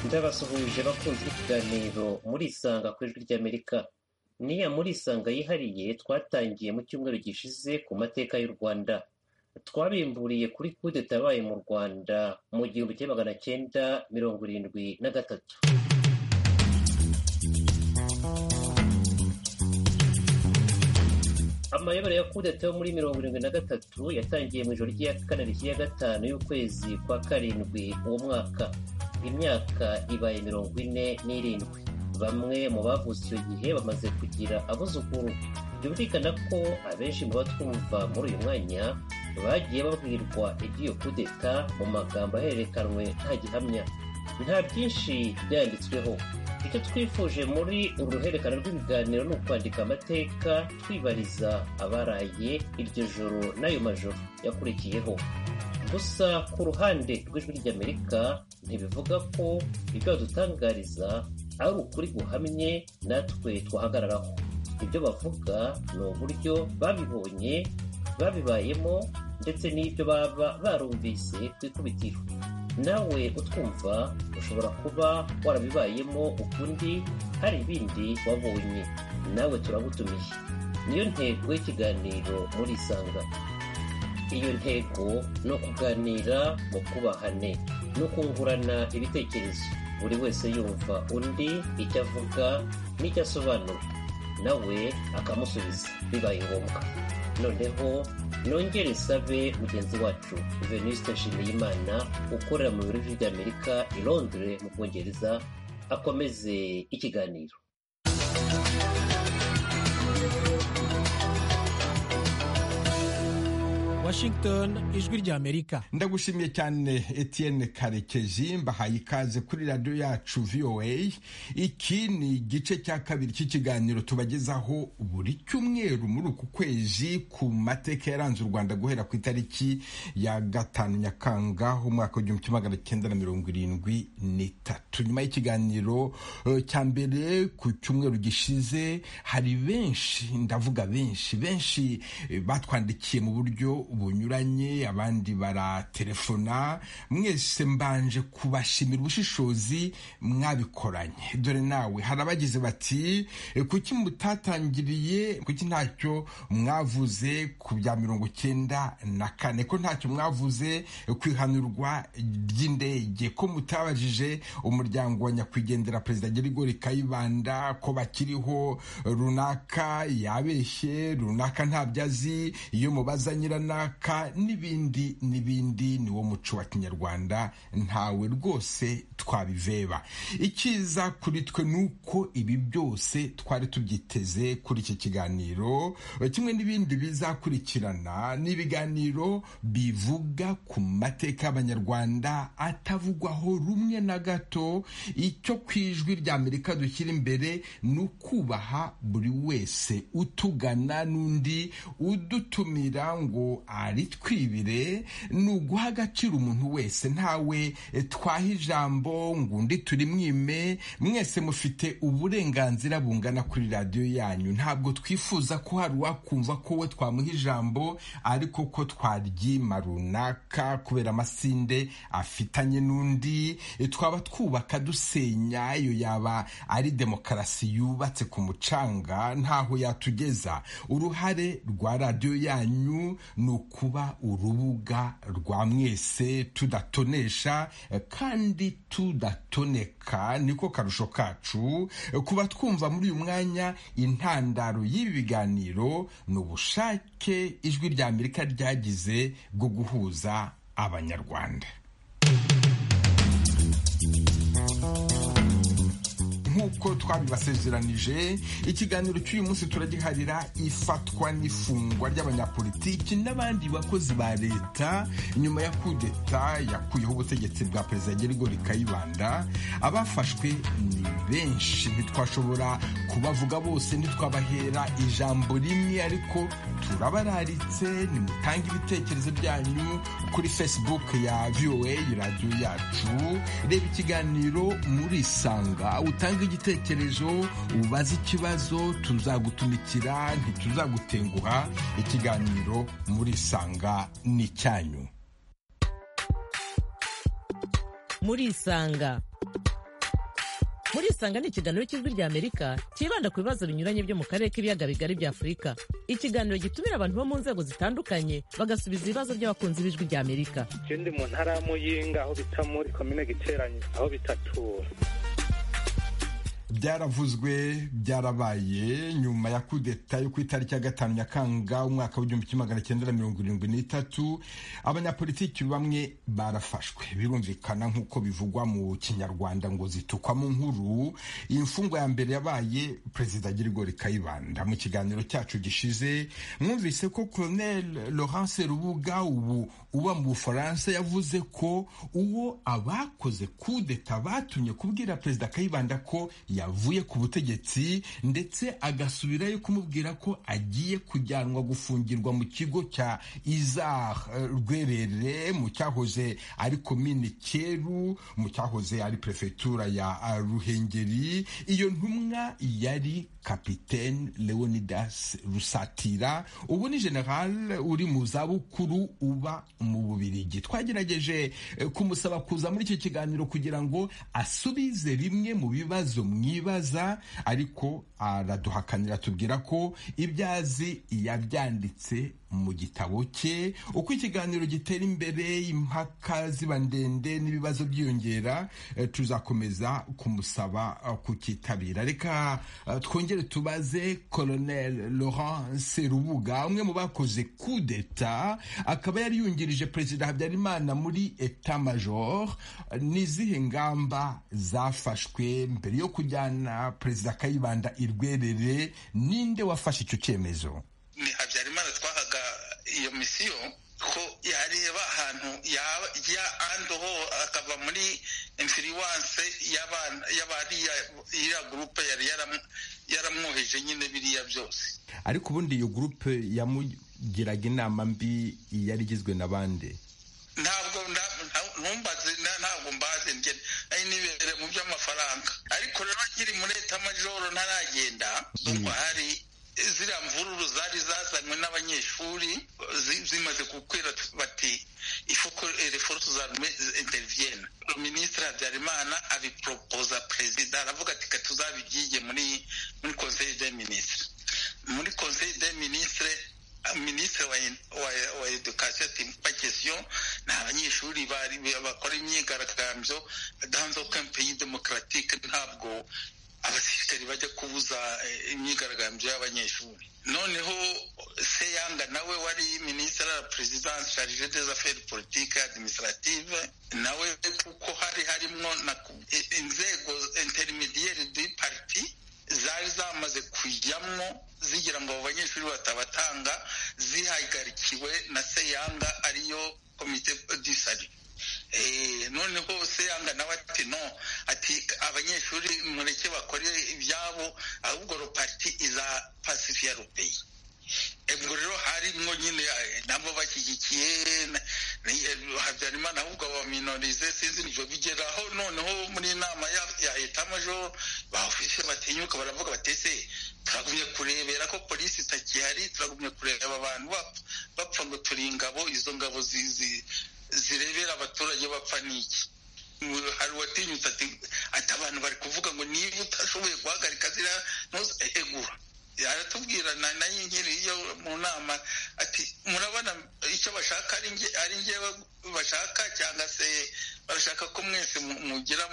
ndabasuhuje bakunzi b'ikiganiro muri isanga ku ijwi ry'amerika niya muri isanga yihariye twatangiye mu cyumweru gishize ku mateka y'u rwanda twabimburiye kuri kudeta yabaye mu rwanda mu gihumbi kimwe magana cyenda mirongo irindwi na gatatu amayobera ya kudeta yo muri mirongo irindwi na gatatu yatangiye mu ijoro ry'iya kane rishya gatanu y'ukwezi kwa karindwi uwo mwaka imyaka ibaye mirongo ine n'irindwi bamwe mu bavutse icyo gihe bamaze kugira abuzukuru byumvikana ko abenshi mu batwumva muri uyu mwanya bagiye babwirwa iby'iyo kudeta mu magambo ahererekanwe nta gihamya nta byinshi byanditsweho icyo twifuje muri uru ruhererekane rw'ibiganiro ni ukwandika amateka twibariza abaraye iryo joro n'ayo majoro yakurikiyeho gusa ku ruhande rw'ijwi ry'amerika ntibivuga ko ibyo badutangariza ari ukuri guhamye natwe twahagararaho ibyo bavuga ni uburyo babibonye babibayemo ndetse n'ibyo baba barumvise ku ikubitiro nawe utwumva ushobora kuba warabibayemo ukundi hari ibindi wabonye nawe turagutumiye niyo ntego y'ikiganiro muri isanga iyo ntego ni ukuganira mu kubahane no kungurana ibitekerezo buri wese yumva undi icyo avuga n'icyo asobanura nawe akamusubiza bibaye ngombwa noneho nongere sabe mugenzi wacu venuste nshimiyimana ukorera mu biro by'amerika i londres mu bwongereza akomeze ikiganiro washington ijwi ry'amerika ndagushimiye cyane etienne karekezi mbahaye ikaze kuri radiyo yacu voa iki ni igice cya kabiri cy'ikiganiro tubagezaho buri cyumweru muri uku kwezi ku mateka yaranze u rwanda guhera ku itariki ya gatanu nyakanga umwaka w'igihumbi kimwe magana cyenda na mirongo irindwi n'itatu nyuma y'ikiganiro cya mbere ku cyumweru gishize hari benshi ndavuga benshi benshi batwandikiye mu buryo bunyuranye abandi baratelefona mwese mbanje kubashimira ubushishozi mwabikoranye dore nawe hari abagize bati kuki mutatangiriye kuki ntacyo mwavuze ku bya mirongo cyenda na kane ko ntacyo mwavuze ku ihanurwa ry'indege ko mutabajije umuryango wa nyakwigendera perezida gerigori kayibanda ko bakiriho runaka yabeshye runaka ntabyo azi iyo mubaza nyirana runaka n'ibindi n'ibindi ni wo muco wa kinyarwanda ntawe rwose twabiveba ikiza kuri twe ni uko ibi byose twari tubyiteze kuri iki kiganiro kimwe n'ibindi bizakurikirana n'ibiganiro bivuga ku mateka y'abanyarwanda atavugwaho rumwe na gato icyo ku ijwi ry'amerika dushyira imbere ni ukubaha buri wese utugana n'undi udutumira ngo ari twibire ni uguha agaciro umuntu wese ntawe twaha ijambo ngo undi turimwime mwese mufite uburenganzira bungana kuri radiyo yanyu ntabwo twifuza ko hari uwakumva ko we twamuha ijambo ariko ko twaryima runaka kubera amasinde afitanye n'undi twaba twubaka dusenya iyo yaba ari demokarasi yubatse ku mucanga ntaho yatugeza uruhare rwa radiyo yanyu ni ukuba urubuga rwa mwese tudatonesha kandi tudatoneka niko karusho kacu kuba twumva muri uyu mwanya intandaro y'ibi biganiro ni ubushake ijwi rya amerika ryagize bwo guhuza abanyarwanda nk'uko twabibasezeranije ikiganiro cy'uyu munsi turagiharira ifatwa n'ifungwa ry'abanyapolitiki n'abandi bakozi ba leta nyuma ya kudeta yakuyeho ubutegetsi bwa perezida gerigori kayibanda abafashwe ni benshi ntitwashobora kubavuga bose ntitwabahera ijambo rimwe ariko turabararitse nimutange ibitekerezo byanyu kuri facebook ya voa radiyo yacu reba ikiganiro muri isanga utange igitekerezo ubaze ikibazo tuzagutumikira ntituzagutenguha ikiganiro muri isanga ni icyanyu muri isanga muri isanga ni ikiganiro cy'ijwi ry'amerika cyibanda ku bibazo binyuranye byo mu karere k'ibiyaga bigari bya afurika ikiganiro gitumira abantu bo mu nzego zitandukanye bagasubiza ibibazo by'abakunzi b'ijwi ry'amerika ikindi mu ntara ya muyinga aho bita muri komine giteranye aho bita tura byaravuzwe byarabaye nyuma ya kudeta yo ku itariki ya gatanu nyakanga umwaka w'igihumbi kimwe magana cyenda na mirongo irindwi n'itatu abanyapolitiki bamwe barafashwe birumvikana nk'uko bivugwa mu kinyarwanda ngo zitukwa mu nkuru iyi mfungwa ya mbere yabaye perezida Girigori Kayibanda mu kiganiro cyacu gishize mwumvise ko Colonel Laurence Rubuga ubu uba mu Bufaransa yavuze ko uwo abakoze kudeta batumye kubwira perezida Kayibanda ko yavuye ku butegetsi ndetse agasubirayo kumubwira ko agiye kujyanwa gufungirwa mu kigo cya izar rwerere mu cyahoze ari komine cyeru mu cyahoze ari perefegitura ya ruhengeri iyo ntumwa yari kapitene leonidas rusatira ubu ni general uri mu zabukuru uba mu bubirigi twagerageje kumusaba kuza muri iki kiganiro kugira ngo asubize bimwe mu bibazo mwibaza ariko araduhakanira tubwira ko ibyo azi yabyanditse mu gitabo cye uko ikiganiro gitera imbere impaka ziba ndende n'ibibazo byiyongera tuzakomeza kumusaba kukitabira reka twongere tubaze colonel laurence rubuga umwe mu bakoze kudeta akaba yari yungirije perezida habyarimana muri eta major n'izihe ngamba zafashwe mbere yo kujyana perezida kayibanda i rwerere ninde wafashe icyo cyemezo ni habyarimana twahaga iyo misiyo ko yareba ahantu ya andoho akava muri infiriwanse y'abariya gurupe yari yaramwoheje nyine biriya byose ariko ubundi iyo gurupe yamugiraga inama mbi yari igizwe na bande ntabwo ntumbaze ntabwo mbaze ngene ari nibere mu by'amafaranga ariko rero nkiri muri etamajoro ntaragenda ndumva hari ziriya mvururu zari zazanywe n'abanyeshuri zimaze gukwira bati ifuko reforce zarme intervienne minisitiri habyarimana abiporopoza perezida aravuga ati ka tuzabigiye muri muri conseil des ministres muri conseil des ministres minisitiri wa edukasiyo ati mpa kesiyo ni abanyeshuri bakora imyigaragambyo danzo kampeyi demokaratike ntabwo abasirikari bajya kubuza imyigaragambyo y'abanyeshuri noneho seyanga nawe wari minisitiri wa perezidansi sharije des affaires politike administrative nawe kuko hari harimo na inzego intermediaire du parti zari zamaze kujyamo zigira ngo abo banyeshuri batabatanga zihagarikiwe na seyanga ariyo komite disari noneho seyanga nawe ati no ati abanyeshuri mureke bakore ibyabo ahubwo ropati iza pasifiya rupeyi ubwo rero harimwo nyine nabo bashyigikiye habyarimana ahubwo baminorize sinzi nibyo bigeraho noneho muri inama ya etamejo bahufise batinyuka baravuga batese turagumye kurebera ko polisi itakihari turagumye kureba abantu bapfa ngo turi ingabo izo ngabo zizi zirebera abaturage bapfa n'iki hari uwatinyutse ati ati abantu bari kuvuga ngo niba utashoboye guhagarika ziriya ntuze egura aratubwira nayo nkiri iyo mu nama ati murabona icyo bashaka ari ngewe bashaka cyangwa se barashaka ko mwese mugira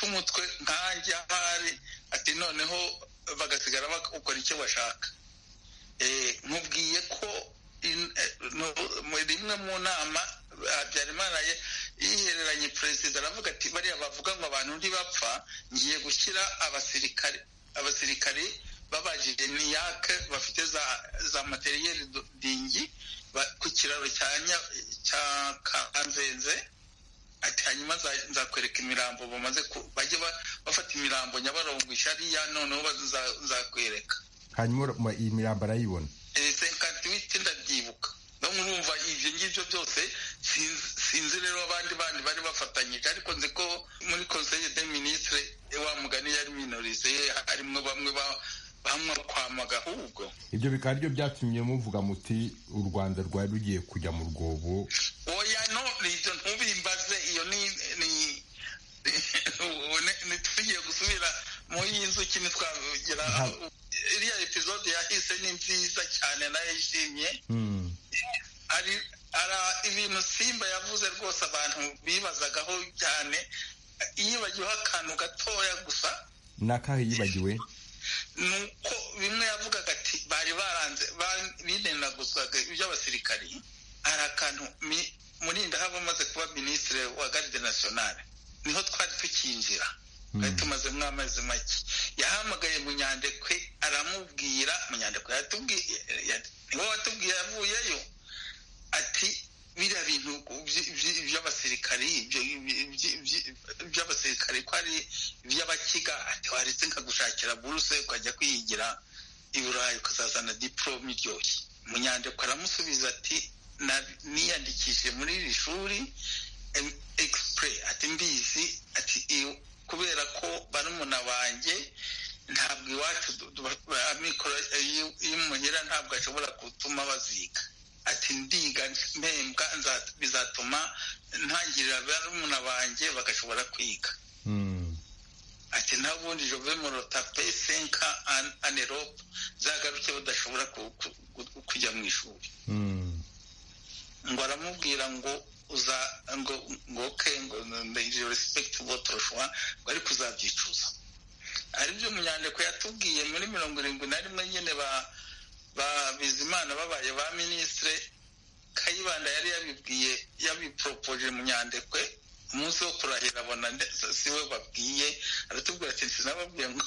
umutwe nkanjye ahari ati noneho bagasigara bakora icyo bashaka nkubwiye ko rimwe mu nama habyarimana yihereranye perezida aravuga ati bariya bavuga ngo abantu ntibapfa ngiye gushyira abasirikare abasirikare babajije niyake bafite za materiyeri dingi ku kiraro cya kanzenze ati hanyuma nzakwereka imirambo bamaze bajye bafata imirambo nyabarongo ishariya noneho nzakwereka hanyuma iyi mirambo arayibona senkati witi ndabyibuka no murumva ibyo ngibyo byose sinzi rero abandi bandi bari bafatanyije ariko nzi ko muri conseil de ministre wa mugani yari minorize harimo bamwe banywa kwamaga ahubwo ibyo bikaba aribyo byatumye muvuga muti u rwanda rwari rugiye kujya mu rwobo oya no ibyo ntubimbaze iyo ni tugiye y'inzuki ntitwazogera Nta- iriya episode yahise ni nziza cyane narayishimye Mm. ari ara ibintu simba yavuze rwose abantu bibazagaho cyane yibagiweho akantu gatoya gusa ni akahe yibagiwe ni uko bimwe yavugaga ati bari baranze ba- bidenaguzaga iby'abasirikari hari akantu mi- murinda haba amaze kuba minisitiri wa garde nationale niho twari tukinjira twari tumaze nk'amezi make yahamagaye munyandekwe aramubwira munyandekwe yatubwiye ya- niwe watubwiye yavuyeyo ati biriya bintu by- by- by'abasirikari ibyo- ibyo- ibyo- by'abasirikari ko ari iby'abakiga ati waretse nkagushakira buruse ukajya kwiyigira i burayi ukazazana diporome iryoshye munyandiko aramusubiza ati "Na- niyandikishije muri iri shuri em- express ati mbizi ati iyo- kubera ko barumuna banjye ntabwo iwacu du- du- amikoro iyo- iyo muhira ntabwo ashobora gutuma baziga ati ndiga mpembwa nza- bizatuma ntangirira barumuna banjye bagashobora kwiga Mm. ati ntabundi jove morotape senka an- anerope zagaruke badashobora ku- ku- ku- kujya mu ishuri Mm. ngo aramubwira ngo uza ngo ngo ke ngo ndayiri respect votre choix ngo ariko uzabyicuza ari byo munyandiko yatubwiye muri mirongo irindwi na rimwe nyine ba ba bizimana babaye ba ministre kayibanda yari yabibwiye yabiporopoje munyandekwe umunsi wo kurahira abona nde- si- si we babwiye aratubwira ati sinababwiye ngo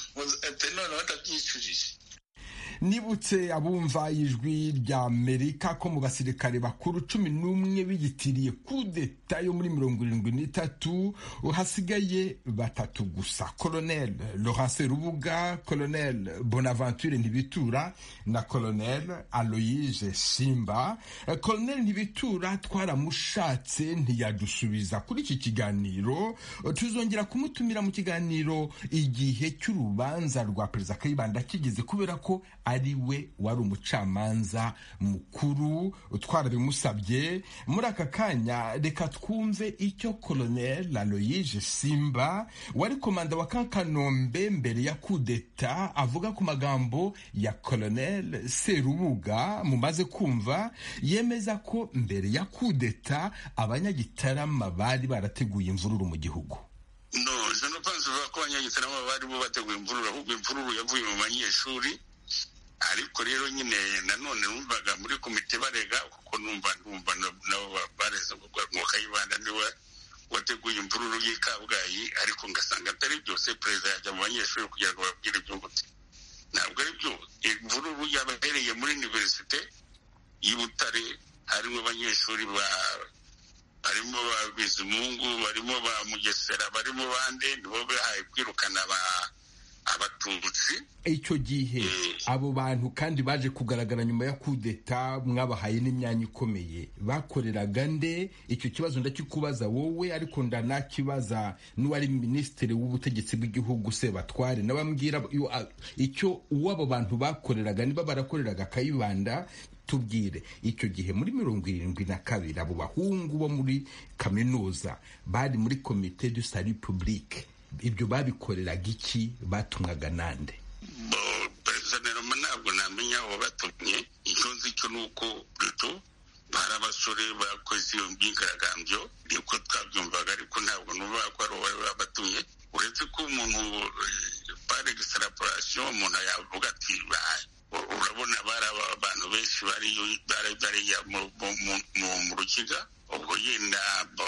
ati noneho ndabyicujije nibutse abumva ijwi rya amerika ko mu basirikare bakuru cumi n'umwe biyitiriye kudeta yo muri mirongo irindwi n'itatu hasigaye batatu gusa colonel laurence rubuga colonel bonaventure ntibitura na colonel aloyse simba Eh, colonel ntibitura twaramushatse ntiyadusubiza kuri iki kiganiro Eh, tuzongera kumutumira mu kiganiro igihe cy'urubanza rwa perezida kayibanda kigeze kubera ko ari we wari umucamanza mukuru twarabimusabye muri aka kanya reka twumve icyo colonel aloyige simba wari komanda wa kankanombe mbere ya kudeta avuga ku magambo ya colonel serubuga mumaze kumva yemeza ko mbere ya kudeta abanyagitarama bari barateguye imvururu mu gihugu no je ne pense pas ko abanyagitarama bari bo bateguye imvururu ahubwo imvururu yavuye mu banyeshuri ariko rero nyine nanone numvaga muri komite barega kuko numva numva na- nabo ba- bareze ngo kayibanda niwe wateguye imvururu y'i kabgayi ariko ngasanga atari byose perezida yajya mu banyeshuri kugira ngo babwire ibyungutse ntabwo ari byo imvururu yabahereye muri univerisite y'i butare harimo abanyeshuri ba barimo ba bizimungu barimo ba mugesera barimo bande nibo bahaye kwirukana aba- abatutsi icyo gihe abo bantu kandi baje kugaragara nyuma ya kudeta mwabahaye n'imyanya ikomeye bakoreraga nde icyo kibazo ndakikubaza wowe ariko ndanakibaza n'uwari minisitiri w'ubutegetsi bw'igihugu sebatware nabambwira yo- a- icyo uwo abo bantu bakoreraga niba barakoreraga kayibanda tubwire icyo gihe muri mirongo irindwi na kabiri abo bahungu bo muri kaminuza bari muri komite du salut public ibyo babikoreraga iki batumwaga nande bo perezida Nderoma ntabwo namenya aho batumye icyo nzi cyo ni uko Pluto hari abasore bakoze iyo myigaragambyo niko twabyumvaga ariko ntabwo numva ko ari uwo bari babatumye uretse ko umuntu pare egisitaraporasiyo umuntu yavuga ati "Ba- u- urabona bari aba- abantu benshi bari bari bariya mu- mu- mu- mu- mu rukiga ubwo yenda bo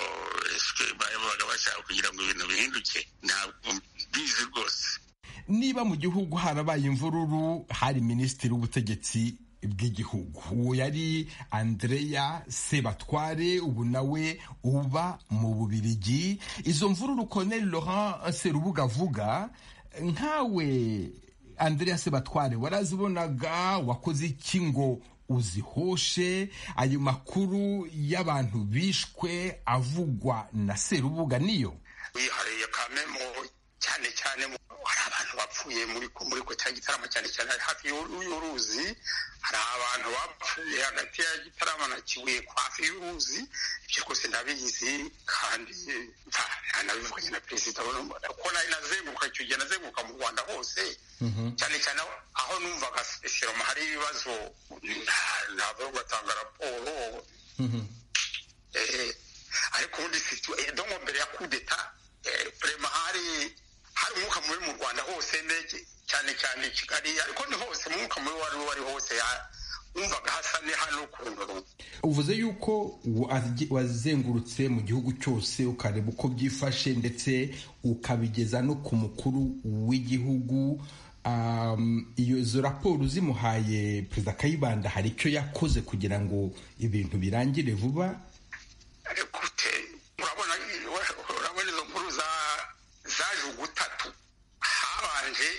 esike babaga bashaka kugira ngo ibintu bihinduke ntabwo mbizi rwose niba mu gihugu harabaye imvururu hari minisitiri w'ubutegetsi bw'igihugu uwo yari andreya sebatware ubu nawe uba mu bubirigi izo mvururu colonel laurent serubuga avuga nkawe andreya sebatware warazibonaga wakoze iki ngo uzihoshe ayo makuru y'abantu bishwe avugwa na serubuga niyo wihariye kamemo cyane cyane mu- hari abantu bapfuye muri muri ko cya gitaramo cyane cyane hari hafi y'u- y'uruzi hari abantu bapfuye hagati ya gitaramo na kibuye ku hafi y'uruzi ibyo rwose ndabizi kandi mva nabivuganye na perezida wa- kuko nari nazenguruka icyo gihe nazenguruka mu rwanda hose cyane cyane aho- aho numvaga seroma hari ibibazo ntabwo batanga raporo Eh, ariko ubundi situ- eh, donko mbere ya kudeta prema hari hari umwuka mubi mu rwanda hose ndege cyane cyane i kigali ariko ni hose umwuka mubi wari wari hose ya- wumvaga hasa ne hano ukuntu uvuze yuko wa- wazengurutse mu gihugu cyose ukareba uko byifashe ndetse ukabigeza no ku mukuru w'igihugu Um, iyo izo raporo zimuhaye perezida kayibanda hari icyo yakoze kugira ngo ibintu birangire vuba gute urabona urabona izo nkuru za zaje ugutatu habanje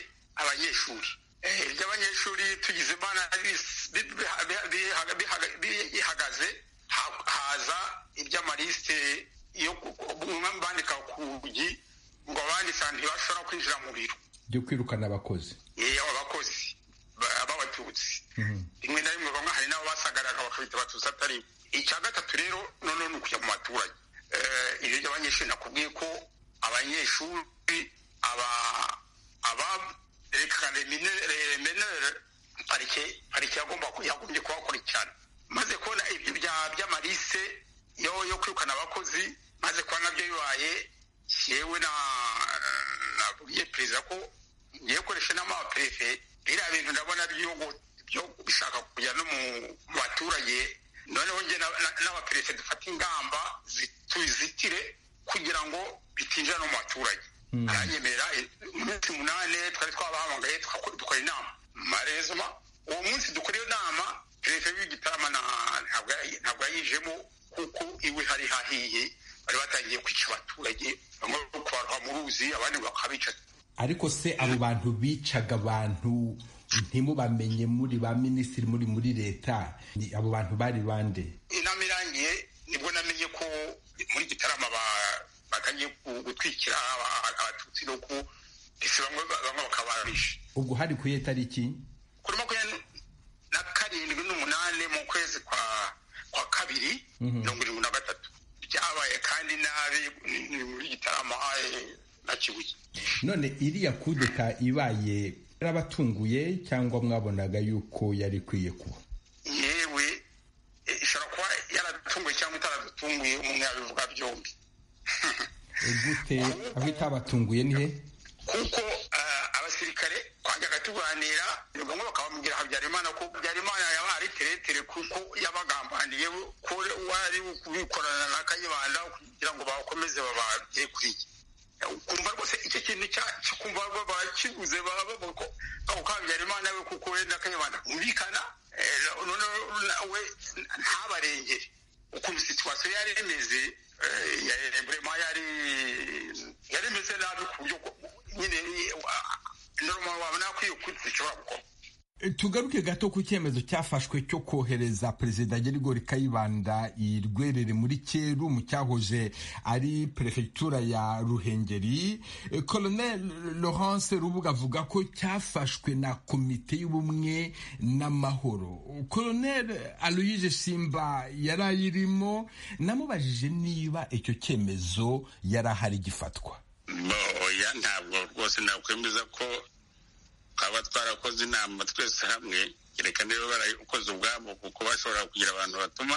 abanyeshuri Eh, iry'abanyeshuri tugize imana bis- bi- biha- biha- bihaga- bihaga- bihagaze ha- haza iby'amalisite yo ku- ku- bamwe bandika ku rugi ngo abandika ntibashobora kwinjira mu biro byo kwirukana abakozi Eh, abakozi ba- b'abatutsi rimwe na rimwe bamwe hari n'abo basagariraga bakabita abatutsi atari bo. icya gatatu rero noneho ni ukujya mu baturage Eh, ibyo by'abanyeshuri nakubwiye ko abanyeshuri aba- abarekana menere parike parike yagomba yagombye kubakurikirana maze kubona ibyo bya- by'amarise yo yo kwirukana abakozi maze kuba nabyo bibaye yewe na nabwiye perezida ko ngiye gukoresha inama y'abaperefe biriya bintu ndabona by'igihugu byo bishaka kujya no mu mu baturage noneho njye na- na- n'abaperezida dufate ingamba zi- tuzitire kugira ngo bitinjira no mu baturage aranyemerera eh, umunsi munane twari twabahamagaye tukako- dukora inama marezoma uwo munsi dukora iyo nama perezida w'igitarama na- ntabwo yayi- ntabwo yayijemo kuko iwe hari hahiye bari batangiye kwica abaturage bamwe kubaroha mu ruzi abandi bakabica ariko se abo bantu bicaga abantu ntimubamenye muri ba minisitiri muri muri leta Ni- abo bantu bari bande inama irangiye nibwo namenye ko muri gitarama ba- batangiye ku- gutwikira aba- abatutsi no ku ese bamwe bamwe bakaba bishe ubwo hari ku iyo tariki kuri makumyabiri na karindwi n'umunani mu kwezi kwa kwa kabiri mirongo irindwi na gatatu byabaye kandi nabi ni- ni muri gitarama eh, na kibuye none iriya kudeta ibaye yarabatunguye cyangwa mwabonaga yuko yari ikwiye kuba yewe eh, ishobora kuba yaradutunguye cyangwa itaradutunguye umwe yabivuga byombi E, gute aho itabatunguye nihe kuko eh, abasirikare twajyaga tuganira bamwe bakababwira habyarimana ko habyarimana yaba ari teretere kuko yabagambaniye ko wari kubikorana na kayibanda kugira ngo bakomeze babagere kuri ye kumva rwose icyo kintu cya- cyo kumva bakiguze bavuga ko ako ka habyarimana we kuko we na kayibanda bumvikana eh, noneho nawe ntabarengere ukuntu situwasiyo yari imeze eh, ya- burema yari yari imeze nabi ku buryo ko- nyine eh, wa- normal wabona akwiye kuri ushobora gukora E, tugaruke gato ku cyemezo cyafashwe cyo kohereza perezida gerigori kayibanda i rwerere muri cyeru mu cyahoze ari perefegitura ya ruhengeri E, colonel laurence rubuga avuga ko cyafashwe na komite y'ubumwe n'amahoro colonel aloyise simba yari ayirimo namubajije niba icyo cyemezo yari ahari gifatwa oya ntabwo rwose nakwemeza ko twaba twarakoze inama twese hamwe kereka niba barayikoze ubwabo kuko bashobora kugira abantu batuma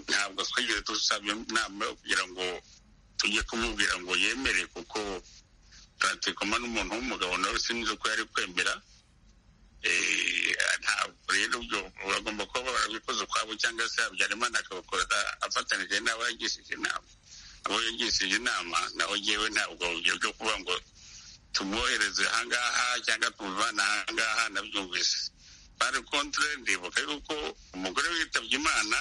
ntabwo twigeze dusaba inama yo kugira ngo tujye kumubwira ngo yemere kuko turatikoma n'umuntu w'umugabo nawe sinzi ko yari kwemera Eh, ntabwo rero ubyo bagomba kuba barabikoze ukwabo cyangwa se habyarimana akabakorera afatanije n'abo yagishije inama abo yagishije inama naho ngewe ntabwo ibyo byo kuba ngo tumwohereze ahangaha cyangwa tumuvana ahangaha nabyumvise bari kontre ndibuka yuko umugore witabye imana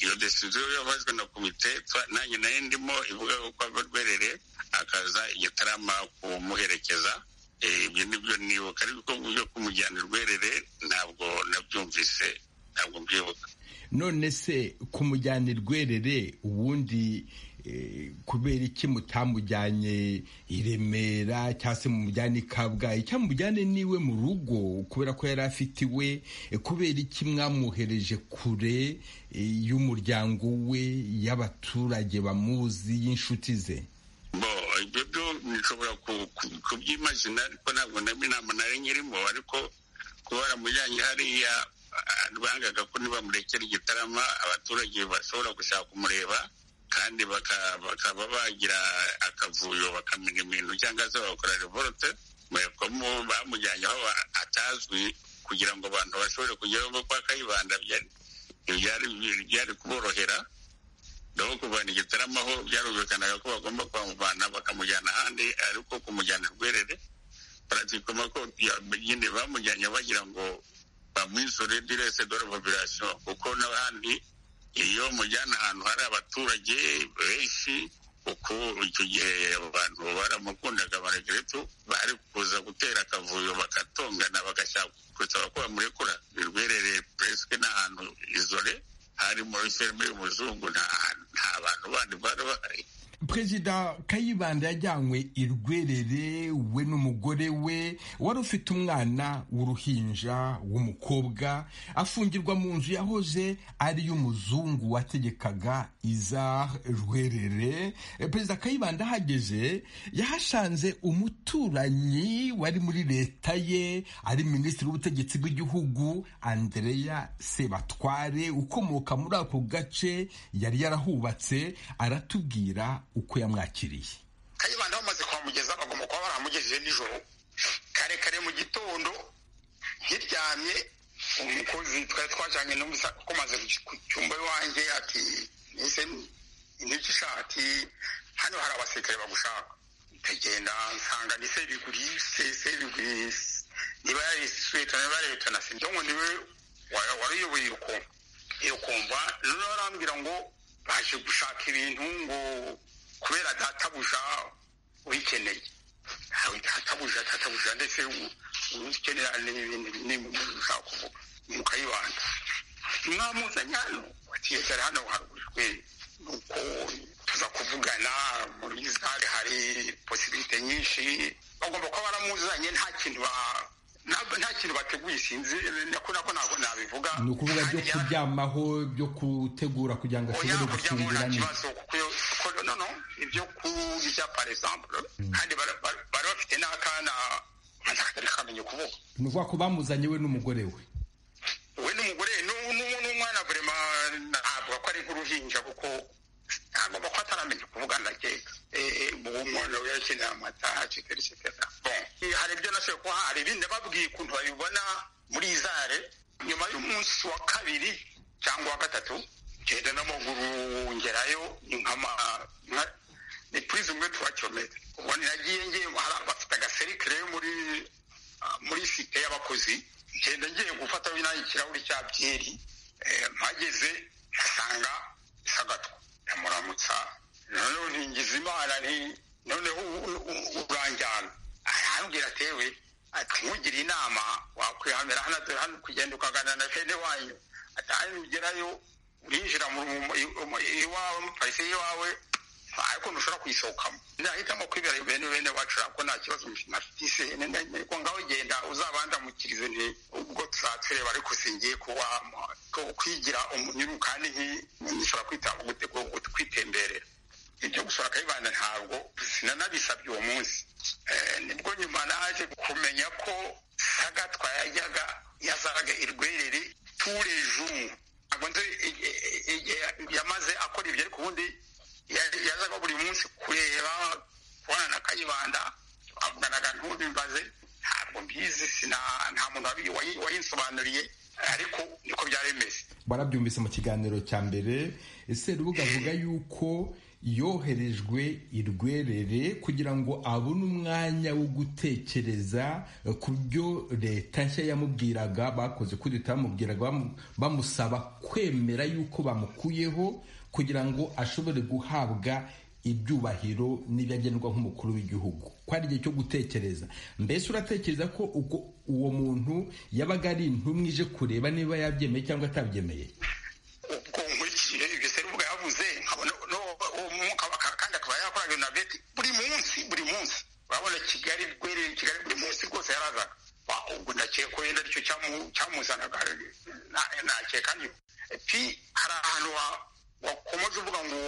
iyo desiziyo yafashwe na komite twa- nanjye nayo ndimo ivuga yuko ava rwerere akaza igitarama kumuherekeza Eh, ibyo nibyo nibuka ariko byo kumujyana i rwerere ntabwo nabyumvise ntabwo mbyibuka none se kumujyana irwerere ubundi eh, kubera iki mutamujyanye i remera cyangwa se mumujyane i kabgayi cyangwa mujyane niwe mu rugo kubera ko yari afitiwe eh, kubera iki mwamwohereje kure eh, y'umuryango we y'abaturage bamuzi y'inshuti ze bo ibyo byo nshobora ku- ku- kubyimazina ariko ntabwo naba inama nari nyirimo ariko kuba baramujyanye hariya ah, bangaga ko nibamurekera igitarama abaturage bashobora gushaka kumureba kandi baka- bakaba bagira akavuyo bakamenya ibintu cyangwa se bagakora revorote bayakomo bamujyanye aho a- atazwi kugira ngo abantu bashobore kujyaho kuko akayibanda byari- byari byari kuborohera naho kuvana igitaramo aho byarumvikanaga ko bagomba kwamuvana bakamujyana ahandi ariko kumujyana rwerere baratikoma ko ya- nyine bamujyanye bagira ngo bamwisure direse dore population kuko n'ahandi iyo mujyana ahantu hari abaturage benshi kuko icyo gihe abantu baramukundaga amaregeretu bari kuza gutera akavuyo bagatongana bagashaka gusaba ko bamurekura rwerere puresike n'ahantu izore hari muri filime y'umuzungu nta nta bantu bandi bari bahari perezida kayibanda yajyanywe i rwerere we n'umugore we wari ufite umwana w'uruhinja w'umukobwa afungirwa mu nzu yahoze ari y'umuzungu wategekaga iza rwerere Eh, perezida kayibanda ahageze yahasanze umuturanyi wari muri leta ye ari minisitiri w'ubutegetsi bw'igihugu andreya sebatware ukomoka muri ako gace yari yarahubatse aratubwira uko yamwakiriye kayibanda bamaze kuhamugeza bagomba kuba baramugejeje nijoro kare kare mu gitondo nkiryamye umukozi twari twajyanye n'umusa kuko maze ku cyumba iwanjye ati nise niki ishati hano hari abasirikare bagushaka ndagenda nsanga ni seriguri se seriguri niba yari sweta niba yari leta na sibyo ngo niwe wa- wari uyoboye iyo kompa iyo kompa noneho arambwira ngo baje gushaka ibintu ngo kubera databuja uyikeneye ntawe databuja databuja ndetse u- ukenera n'ibindi n'ibindi ushaka kuvuga mukayibanda mwamuzanye hano batiyesere hano harugujwe nuko tuza kuvugana muri zare hari posibilite nyinshi bagomba kuba baramuzanye nta kintu ba- nta- nta kintu bateguye sinzi nako nako ntabwo nabivuga ni ukuvuga byo Kandi yara- kuryamaho byo gutegura kugira ngo oya ashobore kurya mu nta gufungira neza kibazo kuko iyo- kuko no no ibyo kurya par exemple kandi bara- bara- bari bafite n'akana akana katari kamenya ukuvuga ni ukuvuga ko bamuzanye we n'umugore we we n'umugore nu- nu- n'umwana burema ntabwo ko ari nk'uruhinja kuko agomba kuba ataramenya kuvugana na keka uwo mwana we yakeneye amata cetera cetera Bon, eh, hari ibyo nashoboye kuba hari ibindi babwiye ukuntu babibona muri izare nyuma y'umunsi wa kabiri cyangwa wa gatatu ngenda n'amaguru ngerayo ni nk'ama nka- ni purize umwe tuwa kilometa ubwo nagiye ngiye hari abafite agaserikire muri ah, muri site y'abakozi ngenda ngiye gufata binaye ikirahuri cya byeri eh, mpageze mpasanga sagatwa ndamuramutsa noneho ntingiza imana nti noneho u- u- uranjyana arambwira atewe ati nkugira inama wakwihamira hano dore hano kugenda ukagana na bene wanyu atahari ugerayo urinjira mu rumo- i- mu- iwawe mu parisi y'iwawe ariko ntushobora kuyisohokamo nahitamo kwibera bene bene wacu ariko nta kibazo ntafise ko ngaho genda uzabandamukirize nti ubwo tuzatwereba ariko singiye kuba ko- kwigira umunyuru kandi nki- nshobora kwita gute- gute- kwitemberera ibyo gusura akayibanda ntabwo sinanabisabye uwo munsi Eh, nibwo nyuma naje kumenya ko sagatwa yajyaga yazaga i rwerere turejumu ntabwo nzi igihe- igihe yamaze akora ibyo ariko ubundi ya- yazaga buri munsi kureba kubona na kayibanda avuganaga ntubimbaze ntabwo mbizi sina- nta muntu wabi- wayi- wayinsobanuriye ariko niko byari bimeze warabyumvise mu kiganiro cya mbere ese rubuga avuga yuko yoherejwe i rwerere kugira ngo abone umwanya wo gutekereza eh, ku byo leta nshya yamubwiraga bakoze kuri leta yamubwiraga bamu- bamusaba kwemera yuko bamukuyeho kugira ngo ashobore guhabwa ibyubahiro n'ibyo agenerwa nk'umukuru w'igihugu ko ari igihe cyo gutekereza mbese uratekereza ko ubwo uwo muntu yabaga ari intumwa ije kureba niba yabyemeye cyangwa atabyemeye gazeti buri munsi buri munsi urabona kigali rwereye kigali buri munsi rwose yarazaga Wa, ubwo ndakeka wenda aricyo cyamu- cyamuzanaga Na- nakeka niyo pi hari ahantu wa- wakomaze uvuga ngo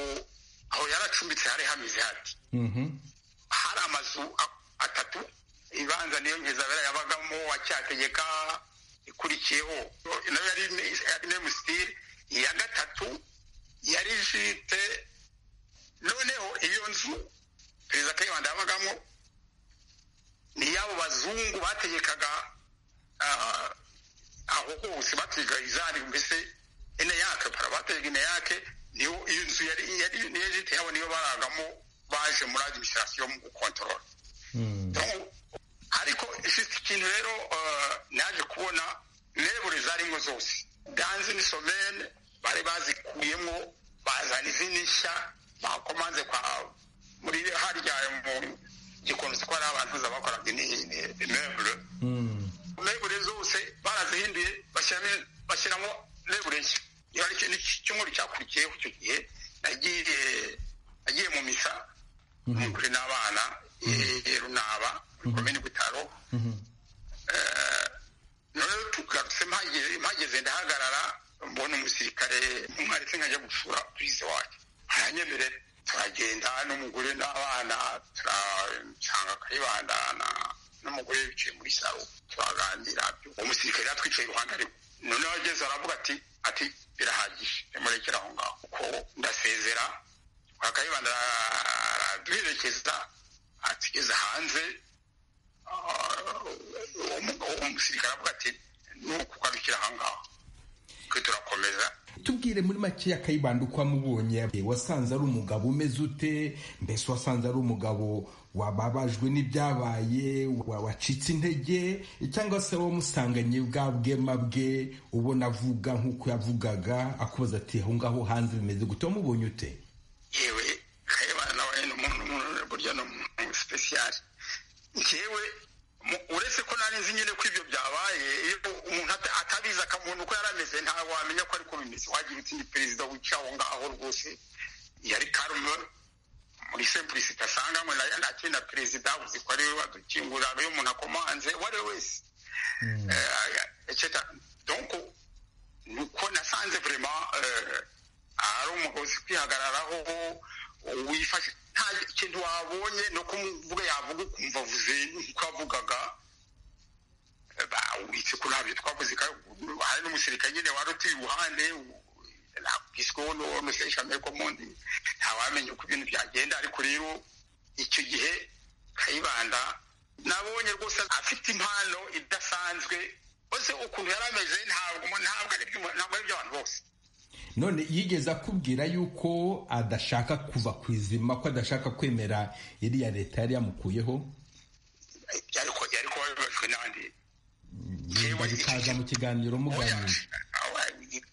aho yaracumbitse hari hameze hati Mhm. hari amazu a- atatu ibanza niyo nkizabera yabagamo acyategeka ikurikiyeho nayo yari ne- yari nemusitiri iya gatatu yari jite noneho iyo nzu perezida kayibanda yabagamo ni yabo bazungu bategekaga ah, aho hose bategekaga izari mbese eneyake para bategeka eneyake niyo iyo nzu yari yari niyo jite yabo niyo baragamo baje muri adimisirasiyo mu gukontorora Donc, ariko juste ikintu rero eh, naje kubona lebure zarimo zose danze ni somene bari bazikuyemo bazana izindi nshya bakomanze kwa muri harya mu gikombe ko hari abantu za bakoraga lebure lebure zose barazihinduye bashyiramo bashyiramo lebure nshya iyo ari cyo- ni iki cyumweru cyakurikiyeho icyo gihe nagiye nagiye mu misa kuri n'abana eh, runaba muri komini butaro Eh, noneho tugarutse mpageze mpageze ndahagarara mbona umusirikare umwaretse nkajya gusura purize wacu aranyemerera turagenda n'umugore n'abana turasanga kayibanda na- n'umugore bicaye muri saro turaganira uwo musirikare yatwicaye iruhande ariko noneho ageze aravuga ati ati birahagije nimurekere aho ngaho kuko ndasezera akayibanda araduherekeza atugeze hanze uwo mugabo w'umusirikare avuga ati ni ukugarukira aha ngaha twe turakomeza tubwire muri makeya kayibanda uko wamubonye wasanze ari umugabo umeze ute mbese wasanze ari umugabo wababajwe n'ibyabaye wa- wacitse intege cyangwa se wamusanganye bwa bwema bwe ubona avuga nk'uko yavugaga akubaza ati aho ngaho hanze bimeze gute wamubonye ute yewe kayibana nawe ni umuntu umuntu- burya ni umuntu sipesiyari njyewe mu- uretse ko nari nzi nyine ko ibyo byabaye iyo umuntu ata- atabizi akamuntu uko yari ameze ntawe wamenya ko ariko bimeze wagira uti ni perezida wicaye aho ngaho rwose yari karume muri sempurisite asanganywe nayo ntakiri na perezida uzi ko ariwe wadukingurira ariwe umuntu akomanze uwo ari we wese Eh, etc. Donc, nuko nasanze vraiment eh, ari umugabo uzi kwihagararaho wifashe nta kintu wabonye no kumuvuga yavuga ukumva avuze nk'uko yavugaga Eh, ba- witse ko ntabyo twavuze ka- hari n'umusirikare nyine wari uturi iruhande nakwisweho n'umuseshamere komondi ntawamenya uko ibintu byagenda ariko rero icyo gihe kayibanda nabonye rwose afite impano idasanzwe bose ukuntu yari ameze ntabwo ntabwo ari iby'umuntu- ntabwo ari iby'abantu bose none yigeze akubwira yuko adashaka kuva ku izima ko adashaka kwemera iriya leta yari yamukuyeho byari ko byari kuba bibajwe n'abandi Yewe, bikaza mu kiganiro muganira Oya,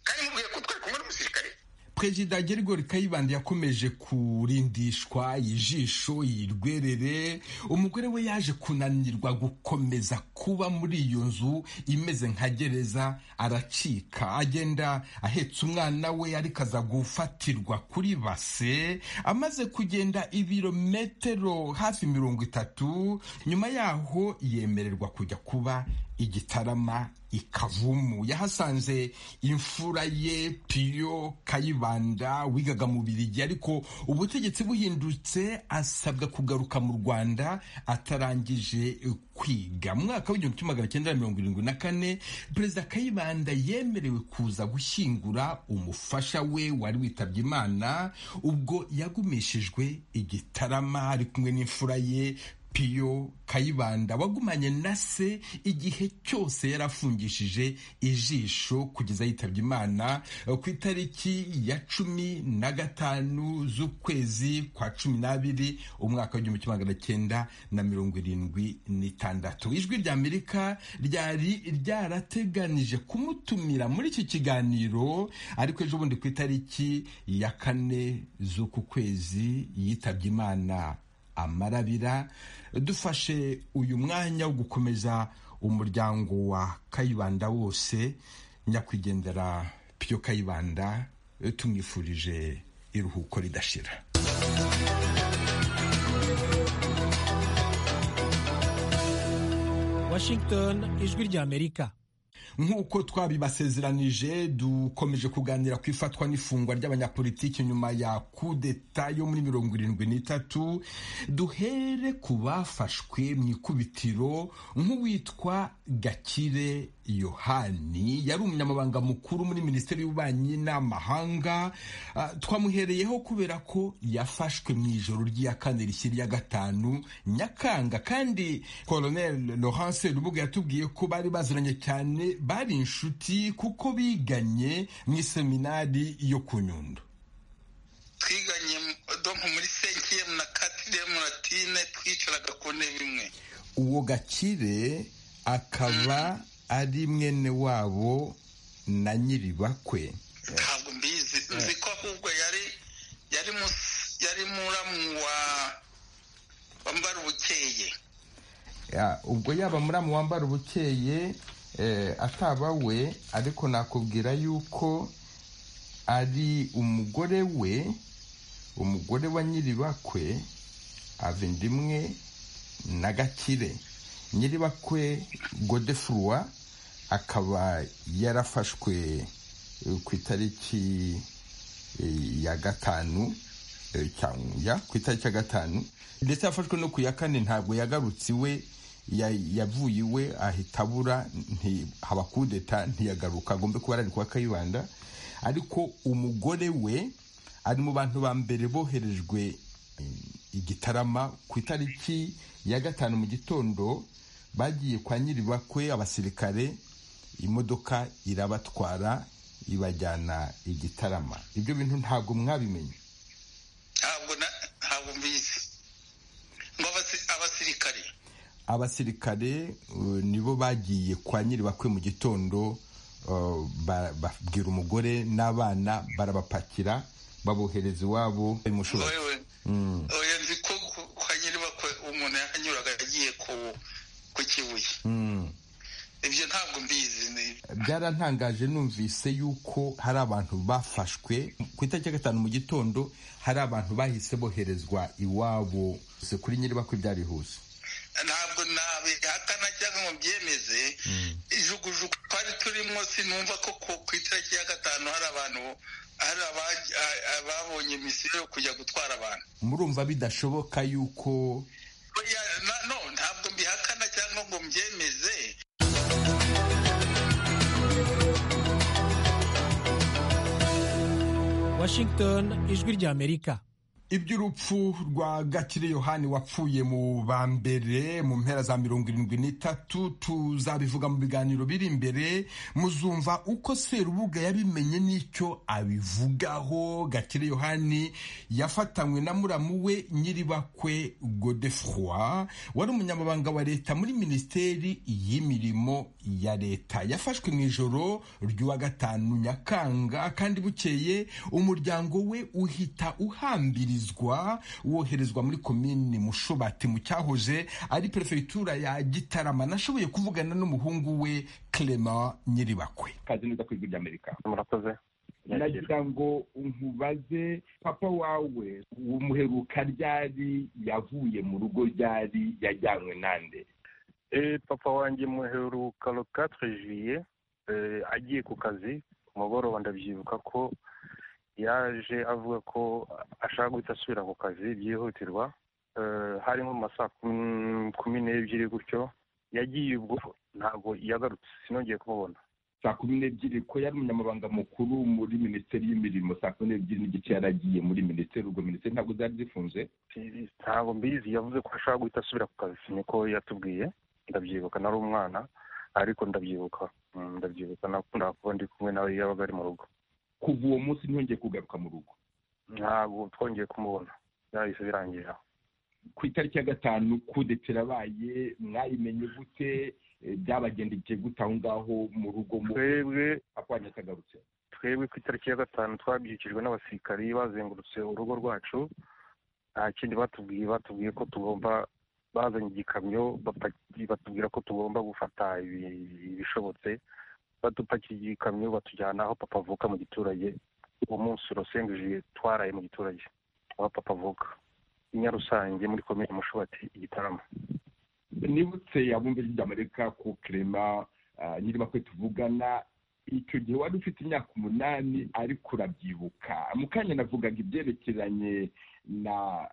kandi mubwiye ko twari kumwe n'umusirikare perezida gerigori kayibanda yakomeje kurindishwa ijisho yirwerere umugore we yaje kunanirwa gukomeza kuba muri iyo nzu imeze nka gereza aracika agenda ahetse umwana we ariko aza gufatirwa kuri base amaze kugenda ibirometero hafi mirongo itatu nyuma yaho yemererwa kujya kuba igitarama ikavumu yahasanze imfura ye piyo kayibanda wigaga mu birigi ariko ubutegetsi buhindutse asabwa kugaruka mu rwanda atarangije kwiga mu mwaka w'igihumbi kimwe magana cyenda mirongo irindwi na kane perezida kayibanda yemerewe kuza gushyingura umufasha we wari witabye imana ubwo yagumishijwe igitarama ari kumwe n'imfura ye piyo kayibanda wagumanye na se igihe cyose yari afungishije ijisho kugeza yitabye imana eh, ku itariki ya cumi na gatanu z'ukwezi kwa cumi n'abiri umwaka w'igihumbi kimwe magana cyenda na mirongo irindwi n'itandatu ijwi rya amerika ryari ryarateganije kumutumira muri iki kiganiro ariko ejo bundi ku itariki ya kane z'uku kwezi yitabye imana amarabira dufashe uyu mwanya wo gukomeza umuryango wa kayibanda wose nyakwigendera piyo kayibanda tumwifurije iruhuko ridashira washington ijwi ry'amerika nk'uko twabibasezeranije dukomeje kuganira ku ifatwa n'ifungwa ry'abanyapolitiki nyuma ya kudeta yo muri mirongo irindwi n'itatu duhere ku bafashwe mu ikubitiro nk'uwitwa gakire yohani yari umunyamabanga mukuru muri minisiteri y'ububanyi n'amahanga Ah, twamuhereyeho kubera ko yafashwe mu ijoro ry'iya kane rishya rya gatanu nyakanga kandi colonel laurence rubuga yatubwiye ko bari baziranye cyane bari inshuti kuko biganye mu iseminari yo ku nyundo twiganye donko muri senkiyemu na katiriyemu na tine twicaraga ku ntebe imwe uwo gakire akaba ari mwene wabo na nyiribakwe ntabwo mbizi nzi ko ahubwo yari yari mus- yari muramu wa wambara ubukeye Ya, ubwo yaba muramu wambara ubukeye eh, ataba we ariko nakubwira yuko ari umugore we umugore wa nyiribakwe ava inda imwe na gakire nyiribakwe godefurwa akaba yarafashwe eh, ku itariki eh, ya gatanu eh, cyangwa ya, ku itariki ya gatanu ndetse yafashwe no ku ya kane ntabwo yagarutse iwe ya- yavuye iwe ahita abura nti- haba kudeta ntiyagaruka agombe kuba ari kwa kayibanda ariko umugore we ari mu bantu ba mbere boherejwe eh, i Gitarama ku itariki ya gatanu mu gitondo bagiye kwa nyiribakwe abasirikare imodoka irabatwara ibajyana i Gitarama ibyo bintu ntabwo mwabimenye ntabwo na- ntabwo mbizi ngo abasi- abasirikare abasirikare uh, nibo bagiye kwa nyiribakwe mu gitondo uh, ba- babwira umugore n'abana barabapakira babohereza iwabo ngo imushobora wewe oya nzi ko ku- kwa nyiribakwe umuntu yahanyuraga agiye ku ku kibuye ibyo ntabwo mbizi ni- byarantangaje numvise yuko hari abantu bafashwe ku itariki ya gatanu mu gitondo hari abantu bahise boherezwa iwabo Se kuri nyiribakwe byarihuse ntabwo nabihakana cyangwa ngo byemeze ijugujugu twari turimo sinumva ko ku- ku itariki ya gatanu hari abantu hari aba- a- ababonye misiyo yo kujya gutwara abantu murumva bidashoboka yuko Oya, na- no ntabwo mbihakana cyangwa ngo mbyemeze washington ijwi ry'amerika iby'urupfu rwa gakire yohani wapfuye mu ba mbere mu mpera za mirongo irindwi n'itatu tuzabivuga mu biganiro biri imbere muzumva uko serubuga yabimenye n'icyo abivugaho gakire yohani yafatanywe na muramu we nyiribakwe godefroy wari umunyamabanga wa leta muri minisiteri y'imirimo ya leta yafashwe mu ijoro ry'uwa gatanu nyakanga kandi bukeye umuryango we uhita uhambirizwa woherezwa muri komini mushobati mu cyahoze ari perefegitura ya gitarama nashoboye kuvugana n'umuhungu we clement nyiribakwe kazi neza ku ijwi ry'amerika murakoze nagira ngo nkubaze papa wawe umuheruka ryari yavuye mu rugo ryari yajyanywe nande Eh, papa wanjye muheruka lo 4 juillet eh, agiye ku kazi ku mugoroba ndabyibuka ko yaje avuga ko ashaka guhita asubira ku kazi byihutirwa Eh, hari nko mu masaa kum- kumi n'ebyiri gutyo yagiye ubwo ntabwo yagarutse sinongeye kumubona saa kumi n'ebyiri ko yari umunyamabanga mukuru muri minisiteri y'imirimo saa kumi n'ebyiri n'igice yaragiye muri minisiteri ubwo minisiteri ntabwo zari zifunze Si- ntabwo mbizi yavuze ko ashaka guhita asubira ku kazi niko yatubwiye ndabyibuka nari umwana ariko ndabyibuka Mm, ndabyibuka nakundaga kuba ndi kumwe nawe iyo yabaga ari mu rugo kuva uwo munsi ntiyongeye kugaruka mu rugo ntabwo twongeye kumubona byahise birangira ku itariki ya gatanu kudeta irabaye mwayimenye gute Eh, byabagendekeye gute aho ngaho mu rugo mu twebwe apanya atagarutse twebwe ku itariki ya gatanu twabyukijwe n'abasirikari bazengurutse urugo rwacu nta kindi batubwiye batubwiye ko tugomba bazanye igikamyo bapaki- batubwira ko tugomba gufata ibi- ibishobotse badupakiye igikamyo batujyana aho papa avuka mu giturage uwo munsi urasengeje twaraye mu giturage aho papa avuka i Nyarusange muri komini mushobati igitaramo nibutse yabumbe ry'amerika ku kerema nyirima kwe tuvugana icyo gihe wari ufite imyaka umunani ariko urabyibuka mu kanya navugaga ibyerekeranye na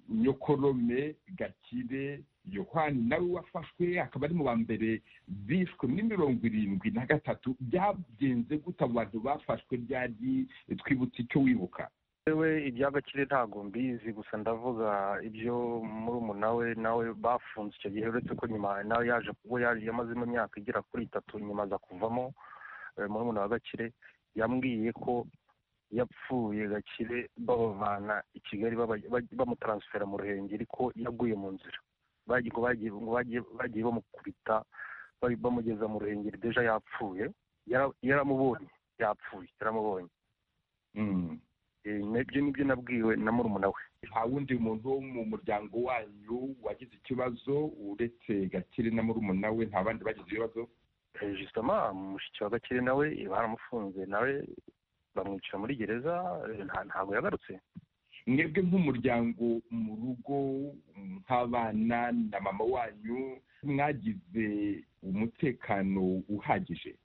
nyokorome gakire yohani nawe wafashwe akaba ari mu ba mbere bishwe muri mirongo irindwi na gatatu byagenze gute abo bantu bafashwe ryari twibutse icyo wibuka yewe ibya gakire ntabwo mbizi gusa ndavuga ibyo murumuna we nawe bafunze icyo gihe uretse ko nyuma nawe yaje kuba yamazemo imyaka igera kuri itatu nyuma aza kuvamo eh, murumuna wa gakire yambwiye ko yapfuye gakire babavana i kigali baba- baj- bamutaransifera mu ruhengeri ko yaguye mu nzira Bagiye- ngo bagiye ngo bagiye- bagiye bamukubita bari- bamugeza mu ruhengeri deja yapfuye Yara- yaramubonye yapfuye yaramubonye Mm. Eh, nibyo nibyo nabwiwe na murumuna we nta wundi muntu wo mu muryango wanyu wagize ikibazo uretse gakire na murumuna we nta bandi bagize ibibazo Eh, justement mushiki wa gakire nawe eh, baramufunze nawe bamwicira muri gereza eh, nta- ntabwo yagarutse mwebwe nk'umuryango mu rugo nk'abana na mama wanyu mwagize umutekano uhagije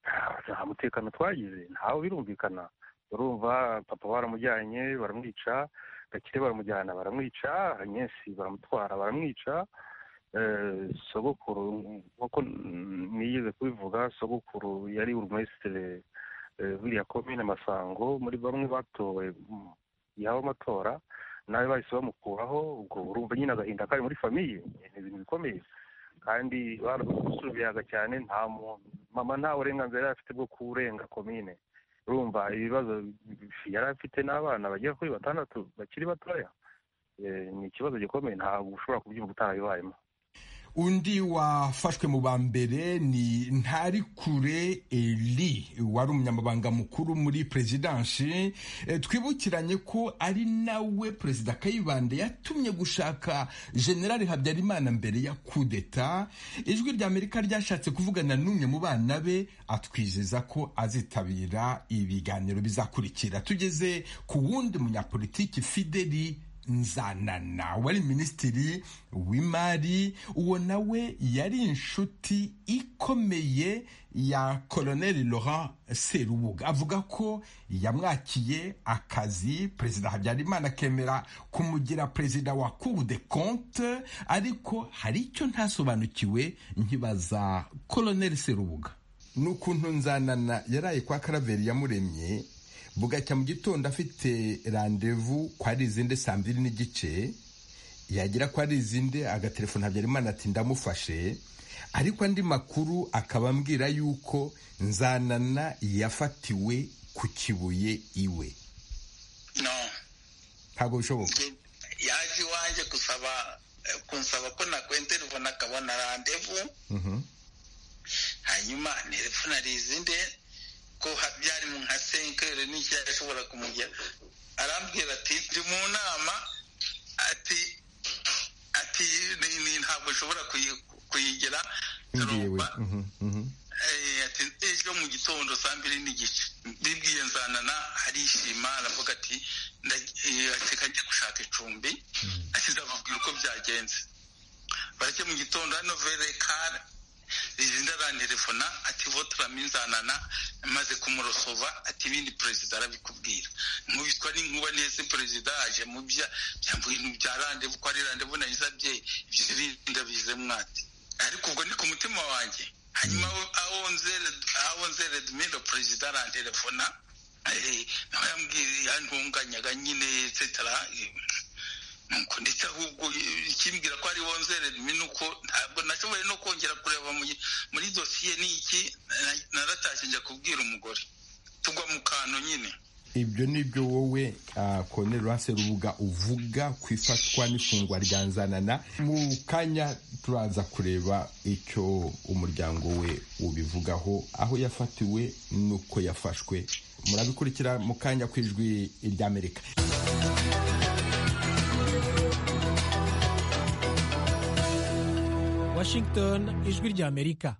Ah, nta mutekano twagize ntawe birumvikana urumva papa baramujyanye baramwica gakire baramujyana baramwica agnes baramutwara baramwica Eh, sogokuru nk'uko nigeze kubivuga sogokuru yari burumesitire eh, buriya komine masango muri bamwe batowe mu- yaba amatora nawe bahise bamukuraho ubwo urumva nyine agahinda kari muri famiye ni ibintu bikomeye kandi barasubiyaga cyane nta muntu mama nta burenganzira yari afite bwo kurenga komine urumva ibibazo yari afite n'abana bagera kuri batandatu bakiri batoya Eh, ni ikibazo gikomeye ntabwo ushobora kubyumva utarabibayemo undi wafashwe mu ba mbere ni ntarikure eli wari umunyamabanga mukuru muri perezidansi Eh, twibukiranye ko ari nawe perezida kayibanda yatumye gushaka generali habyarimana mbere ya kudeta ijwi ry'amerika ryashatse kuvugana n'umwe mu bana be atwizeza ko azitabira ibiganiro bizakurikira tugeze ku wundi munyapolitiki fideli nzanana wari minisitiri w'imari uwo nawe yari inshuti ikomeye ya koloneli laurent serubuga avuga ko yamwakiye akazi perezida habyarimana akemera kumugira perezida wa cour de compte ariko hari icyo ntasobanukiwe nkibaza koloneli serubuga ni ukuntu nzanana yaraye kwa karaveri yamuremye bugacya mu gitondo afite randevu kwa rizinde saa mbiri n'igice yagera kwa rizinde agaterefone habyarimana ati ndamufashe ariko andi makuru akaba ambwira yuko nzanana yafatiwe ku kibuye iwe no ntabwo bishoboka njye yaje iwanjye gusaba eh, kunsaba ko nakwenta telefone akabona randevu Mhm. hanyuma telefone ari izindi ko ha- byari mu nka senkere n'icyari ashobora kumujya arambwira ati ndi mu nama ati ati ni- ni ntabwo ushobora kuyi- kuyigira yewe turumva Mhm, mhm. Eh, ati ejo mu gitondo saa mbiri n'igice bibwiye nzanana arishima aravuga ati nda- eh, ati kajya gushaka icumbi ati ndababwira uko byagenze bareke mu gitondo hano verekare rizinda arantelefona ati votra minzanana maze kumurosova ati ibindi perezida arabikubwira nkubitwa n'inkuba neza perezida aje mu bya byambuye mu bya randevu ko ari randevu nahize abyeyi ibyo birinda bize mwati ariko ubwo ni ku mutima wanjye hanyuma aho nzere dmindo perezida arantelefona eh, nawe yambwiriye yantunganyaga nyine etsetera nuko ndetse ahubwo eh, ikimbwira ko ari wonzere ni nuko ntabwo nashoboye no kongera kureba mu- muri dosiye ni iki na- naratashye njya kubwira umugore tugwa mu kantu nyine ibyo ni byo wowe koloneli rase rubuga uvuga ku ifatwa n'ifungwa rya nzanana mu kanya turaza kureba icyo umuryango we ubivugaho aho yafatiwe n'uko yafashwe murabikurikira mu kanya ku ijwi ry'amerika Washington ijwi ry'Amerika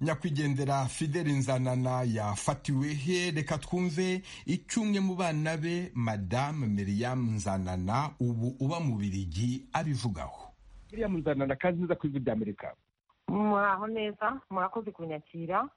nyakwigendera fideli nzanana yafatiwe he reka twumve icyo umwe mu bana be madamu miriam nzanana ubu uba mu birigi abivugaho buriya muzanana kandi neza ku ijwi rya amerika muraho neza murakoze kunyakira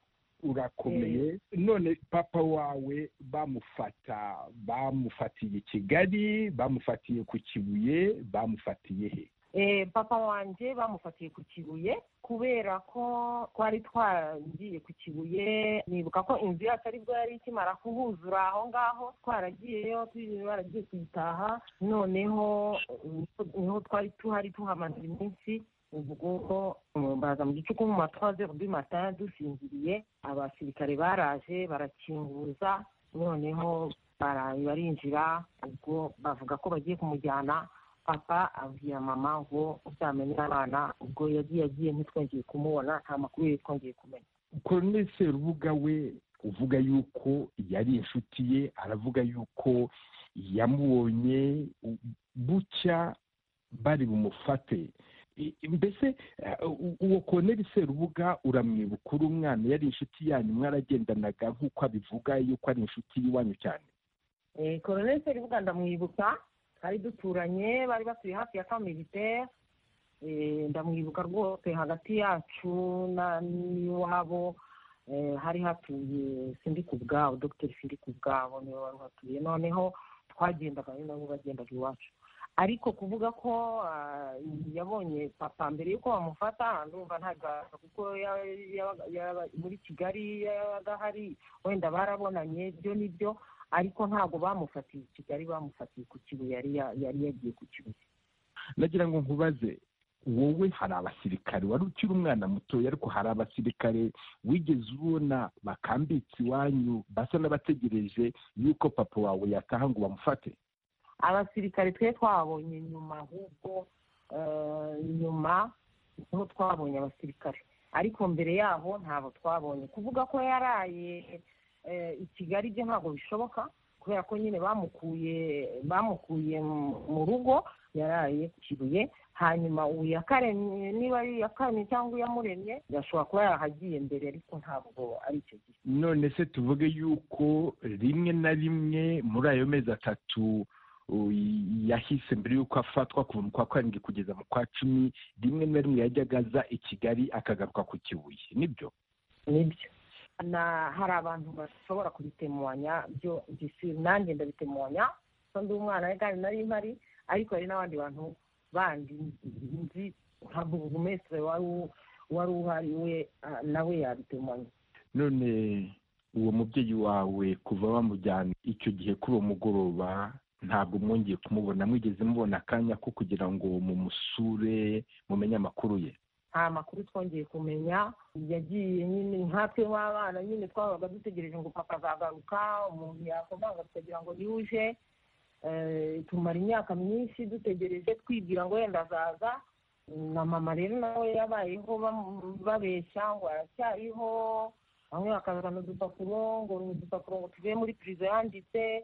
urakomeye none papa wawe bamufata bamufatiye kigali bamufatiye ku kibuye bamufatiye he Eh, papa wanjye bamufatiye ku kibuye kubera ko twari twaragiye ku kibuye nibuka ko inzu yacu aribwo yari ikimara kuhuzura aho ngaho twaragiyeyo tujye- baragiye kuyitaha noneho eh, niho twari tuhari tuhamaze iminsi ubwo mm, baza mu gicuku mu ma trois heures du matin dusinziriye abasirikare baraje barakinguza noneho bara- barinjira ubwo bavuga ko bagiye kumujyana papa abwira mama ngo uzamenye abana ubwo yagiye agiye ntitwongeye kumubona nta makuru ye twongeye kumenya koloneli serubuga we uvuga yuko yari inshuti ye aravuga yuko yamubonye u- bucya bari bumufate I- mbese eh, u- uwo koloneli serubuga uramwibuka uri umwana yari inshuti yanyu mwaragendanaga nk'uko abivuga yuko ari inshuti y'iwanyu cyane Eh, koloneli seribuga ndamwibuka ari duturanye bari batuye hafi ya kamp militaire Eh, ndamwibuka rwose hagati yacu na- n'iwabo eh, hari hatuye sindi ku bwabo dogiteri sindi ku bwabo niwe wari uhatuye noneho twagendaga ari nabo bagendaga iwacu ariko kuvuga ko ah, yabonye papa mbere y'uko bamufata ndumva ntagaza kuko ya- yabaga- yaba- muri kigali yabaga hari wenda barabonanye byo nibyo ariko ntabwo bamufatiye i kigali bamufatiye ku kibuye yari ya- yari yagiye ku kibuye nagira ngo nkubaze wowe hari abasirikare wari ukiri umwana mutoya ariko hari abasirikare wigeze ubona bakambitse iwanyu basa n'abategereje yuko papa wawe yataha ngo bamufate abasirikare twe twabonye nyuma ahubwo eh, nyuma niho twabonye abasirikare ariko mbere yaho ntabwo twabonye kuvuga ko yaraye eh, i kigali byo ntabwo bishoboka kubera ko nyine bamukuye bamukuye mu- mu rugo yaraye ku kibuye hanyuma ubu yakaremye niba ari iyakaremye cyangwa iyamuremye yashobora kuba yarahagiye mbere ariko ntabwo ari icyo gihe none se tuvuge yuko rimwe na rimwe muri ayo mezi atatu u- yahise mbere y'uko afatwa kuva mu kwa karindwi kugeza mu kwa cumi rimwe na rimwe yajyaga aza i kigali akagaruka ku kibuye nibyo nibyo na hari abantu bashobora kubitemanya byo gisi- nanjye ndabitemanya so ndi umwana kandi nari mpari ariko hari n'abandi bantu bandi nzi nka burugumesitire wari u- wari uhari we ah, nawe yabitemanya none uwo mubyeyi wawe kuva bamujyana icyo gihe kuri uwo mugoroba ntabwo mwongeye kumubona mwigeze mubona akanya ko kugira ngo mumusure mumenye amakuru ye nta makuru twongeye kumenya yagiye nyine nkatwe nk'abana nyine twabaga dutegereje ngo papa azagaruka umuntu yakomanga tukagira ngo niwe uje Eh, tumara imyaka myinshi dutegereje twibwira ngo wenda azaza na mama rero nawe yabayeho bam- babeshya ngo aracyariho bamwe bakazana udupapuro ngo ni udupapuro ngo tuvuye muri pirizo yanditse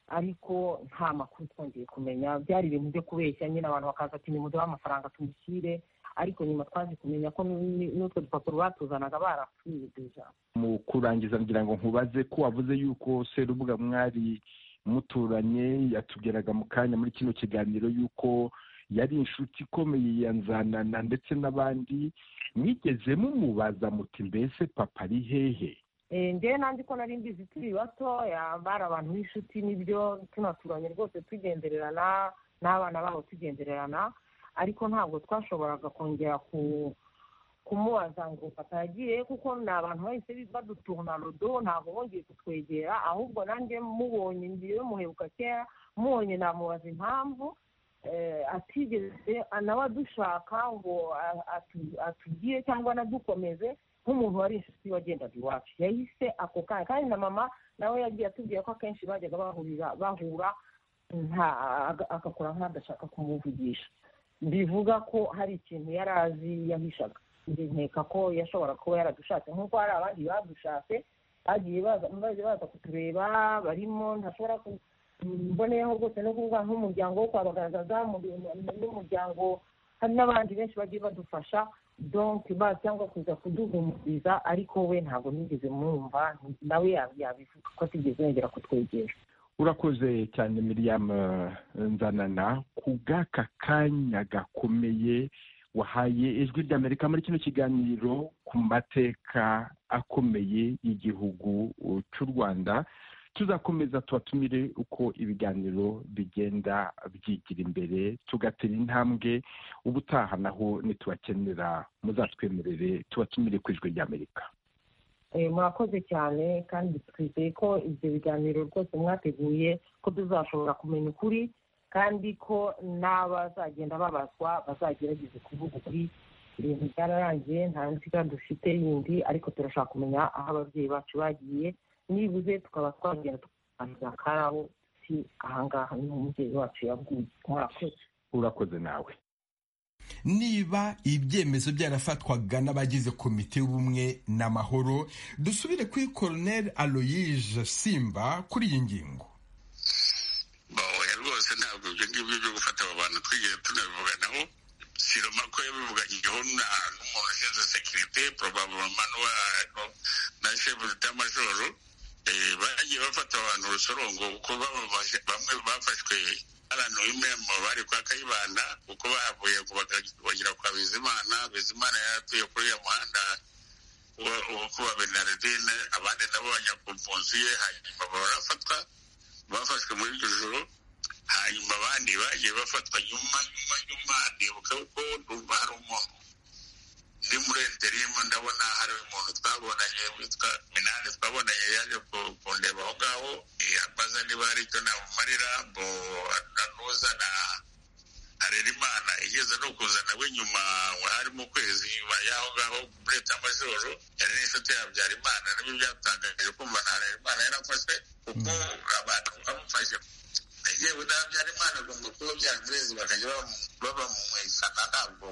ariko nta makuru twongeye kumenya byari ibintu byo kubeshya nyine abantu bakaza ati nimuduhe amafaranga tumushyire ariko nyuma twaje kumenya ko n'u- n'utwo dupapuro batuzanaga baratwibwije mu kurangiza ngira ngo nkubaze ko wavuze yuko serubuga mwari muturanye yatubwiraga mu kanya muri kino kiganiro yuko yari inshuti ikomeye ya nzanana ndetse n'abandi mwigeze mumubaza muti mbese papa ari hehe Eh, njyewe nanjye ko nari mbizi turi bato ya- bari abantu b'inshuti n'ibyo tunaturanye rwose tugendererana n'abana babo tugendererana ariko ntabwo twashoboraga kongera ku kumubaza ngo papa yagiye he?" kuko ni abantu bahise baduturana rodo ntabwo bongeye kutwegera ahubwo nanjye mubonye ngiye muhebuka kera mubonye namubaza impamvu eh, atigeze nawe adushaka ngo a- atu- atugire cyangwa anadukomeze nk'umuntu wari inshuti wagendaga iwacu yahise ako kanya kandi na mama nawe yagiye atubwira ko akenshi bajyaga bahurira bahura nta- aga- agakora nk'adashaka kumuvugisha bivuga ko hari ikintu yari azi yahishaga njye nkeka ko yashobora kuba yaradushatse nk'uko hari abandi badushatse bagiye baza baza baza kutureba barimo ntashobora ku mboneyeho rwose no kuvuga nk'umuryango wo kwa bagaragaza n'umuryango hari n'abandi benshi bagiye badufasha donc ba cyangwa kuza kuduhumuriza ariko we ntabwo nigeze mwumva nawe yabivuga ko atigeze yongera kutwegera urakoze cyane miriyamu nzanana ku bw'aka kanya gakomeye wahaye ijwi ry'amerika muri kino kiganiro ku mateka akomeye y'igihugu cy'u rwanda tuzakomeza tubatumire uko ibiganiro bigenda byigira imbere tugatera intambwe ubutaha naho nitubakenera muzatwemerere tubatumire ku ijwi ry'amerika murakoze cyane kandi twizeye ko ibyo biganiro rwose mwateguye ko tuzashobora kumenya ukuri kandi ko n'abazagenda babazwa bazagerageza kuvuga ukuri ibintu byararangiye nta nziga dufite yindi ariko turashaka kumenya aho ababyeyi bacu bagiye nibuze tukaba twagenda tukaganira karabo si ahangaha niho umubyeyi wacu yaguye murakoze urakoze nawe niba ibyemezo byarafatwaga n'abagize komite y'ubumwe n'amahoro dusubire kuri koroneri aloyije simba kuri iyi ngingo oya rwose ntabwo ibyo ngibyo byo gufata aba bantu twigeze tunabivuga naho siroma ko yabivuganiyeho n'umuntu ushinzwe sekirite porobabuloma na shefu d'amajoro bagiye bafata abantu urusorongo kuko bamwe bafashwe abantu b'imembo bari kwa kayibanda kuko bahavuye ngo bagera kwa bizimana bizimana yaratuye kuri ya muhanda wo kuba benaridine abandi nabo bajya ku mpunzi ye hanyuma barafatwa bafashwe muri iryo joro hanyuma abandi bagiye bafatwa nyuma nyuma nyuma ndibuka ko numva hari umuntu ndi muri enterimu ndabona hari umuntu twabonanye witwa minani twabonanye yaje kundeba aho ngaho ambaza niba hari icyo namumarira ngo nanuzana harerimana igeze no kuzana we nyuma hari mu kwezi nyuma y'aho ngaho muri etamajoro yari n'inshuti ya habyarimana nibyo byatangaje kumva na harerimana yarafashwe kuko abantu bamufashe yewe na habyarimana agomba kuba byarumurezi bakajya babamumwikana ntabwo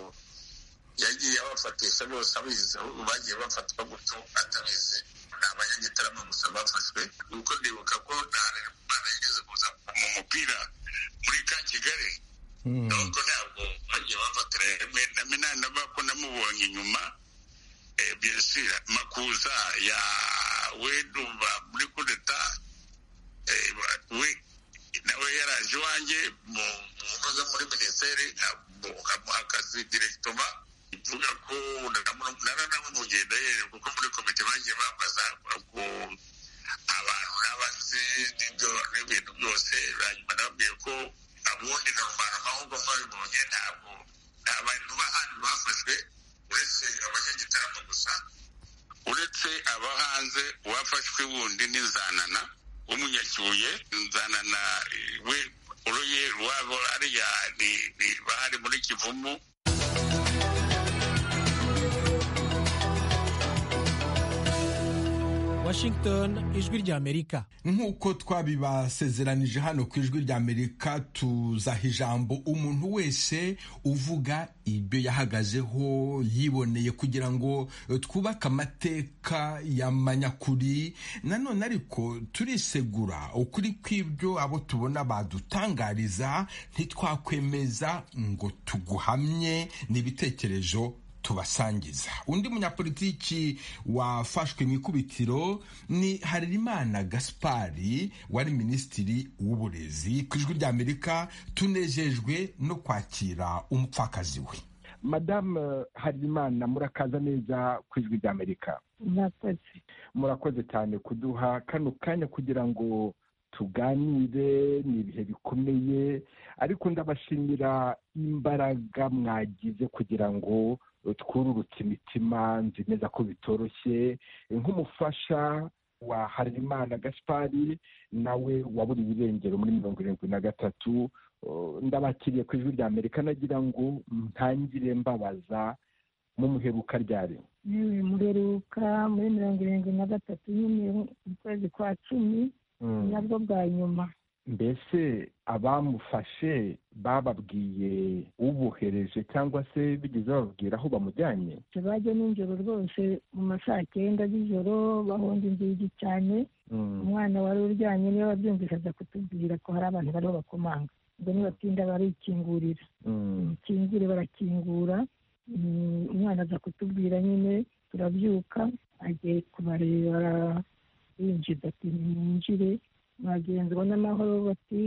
yagiye abafatisha bose abizi bagiye bafatwa gutyo atabizi ni abanyagitarama gusa bafashwe kuko ndibuka ko nta mpano yigeze kuza mu mupira muri ka kigali nuko ntabwo bagiye bafatira na minani na bako namubonye inyuma biyasira makuza ya wedumva muri kudeta we nawe yaraje iwanjye mu ntuza muri minisiteri akazi direkitoma ivuga ko naramuvugiye ndahera kuko muri komite bagiye bambaza ko abantu n'abazi n'ibyo n'ibintu byose hanyuma nababwiye ko abundi na rubanda amahugurwa mwabibonye ntabwo nta bantu b'ahandi bafashwe uretse abanyagitaramo gusa uretse aba hanze uwafashwe wundi ni zanana w'umunyakibuye zanana we uruye rwabo ariya bahari muri kivumu Washington ijwi ry'Amerika nk'uko twabibasezeranije hano ku ijwi ry'Amerika tuzaha ijambo umuntu wese uvuga ibyo yahagazeho yiboneye kugira ngo twubake amateka y'amanyakuri nanone ariko turisegura ukuri kw'ibyo abo tubona badutangariza ntitwakwemeza ngo tuguhamye n'ibitekerezo tubasangiza undi munyapolitiki wafashwe mu ikubitiro ni harerimana gaspari wari minisitiri w'uburezi ku ijwi ry'amerika tunejejwe no kwakira umupfakazi we madamu harerimana murakaza neza ku ijwi ry'amerika murakoze murakoze cyane kuduha kano kanya kugira ngo tuganire ni ibihe bikomeye ariko ndabashimira imbaraga mwagize kugira ngo twururutse imitima nzi neza ko bitoroshye nk'umufasha wa harimana gaspari nawe waburiye irengero muri mirongo irindwi na gatatu ndabakiriye ku ijwi rya amerika nagira ngo ntangire mbabaza mu muheruka ryari yewe muheruka muri mirongo irindwi na gatatu nyine mu kwezi kwa cumi nabwo bwa nyuma mbese abamufashe bababwiye ubohereje cyangwa se bigeze bababwira aho bamujyanye bajya nijoro rwose mu ma saa cyenda z'ijoro bahonda inzugi cyane umwana wari uryamye niba wabyumvise aza kutubwira ko hari abantu bariho bakomanga ubwo nibatinda barikingurira bakingure barakingura umwana aza kutubwira nyine turabyuka agiye kubareba yinjiza ati mwinjire abagenzi ubona amahoro bati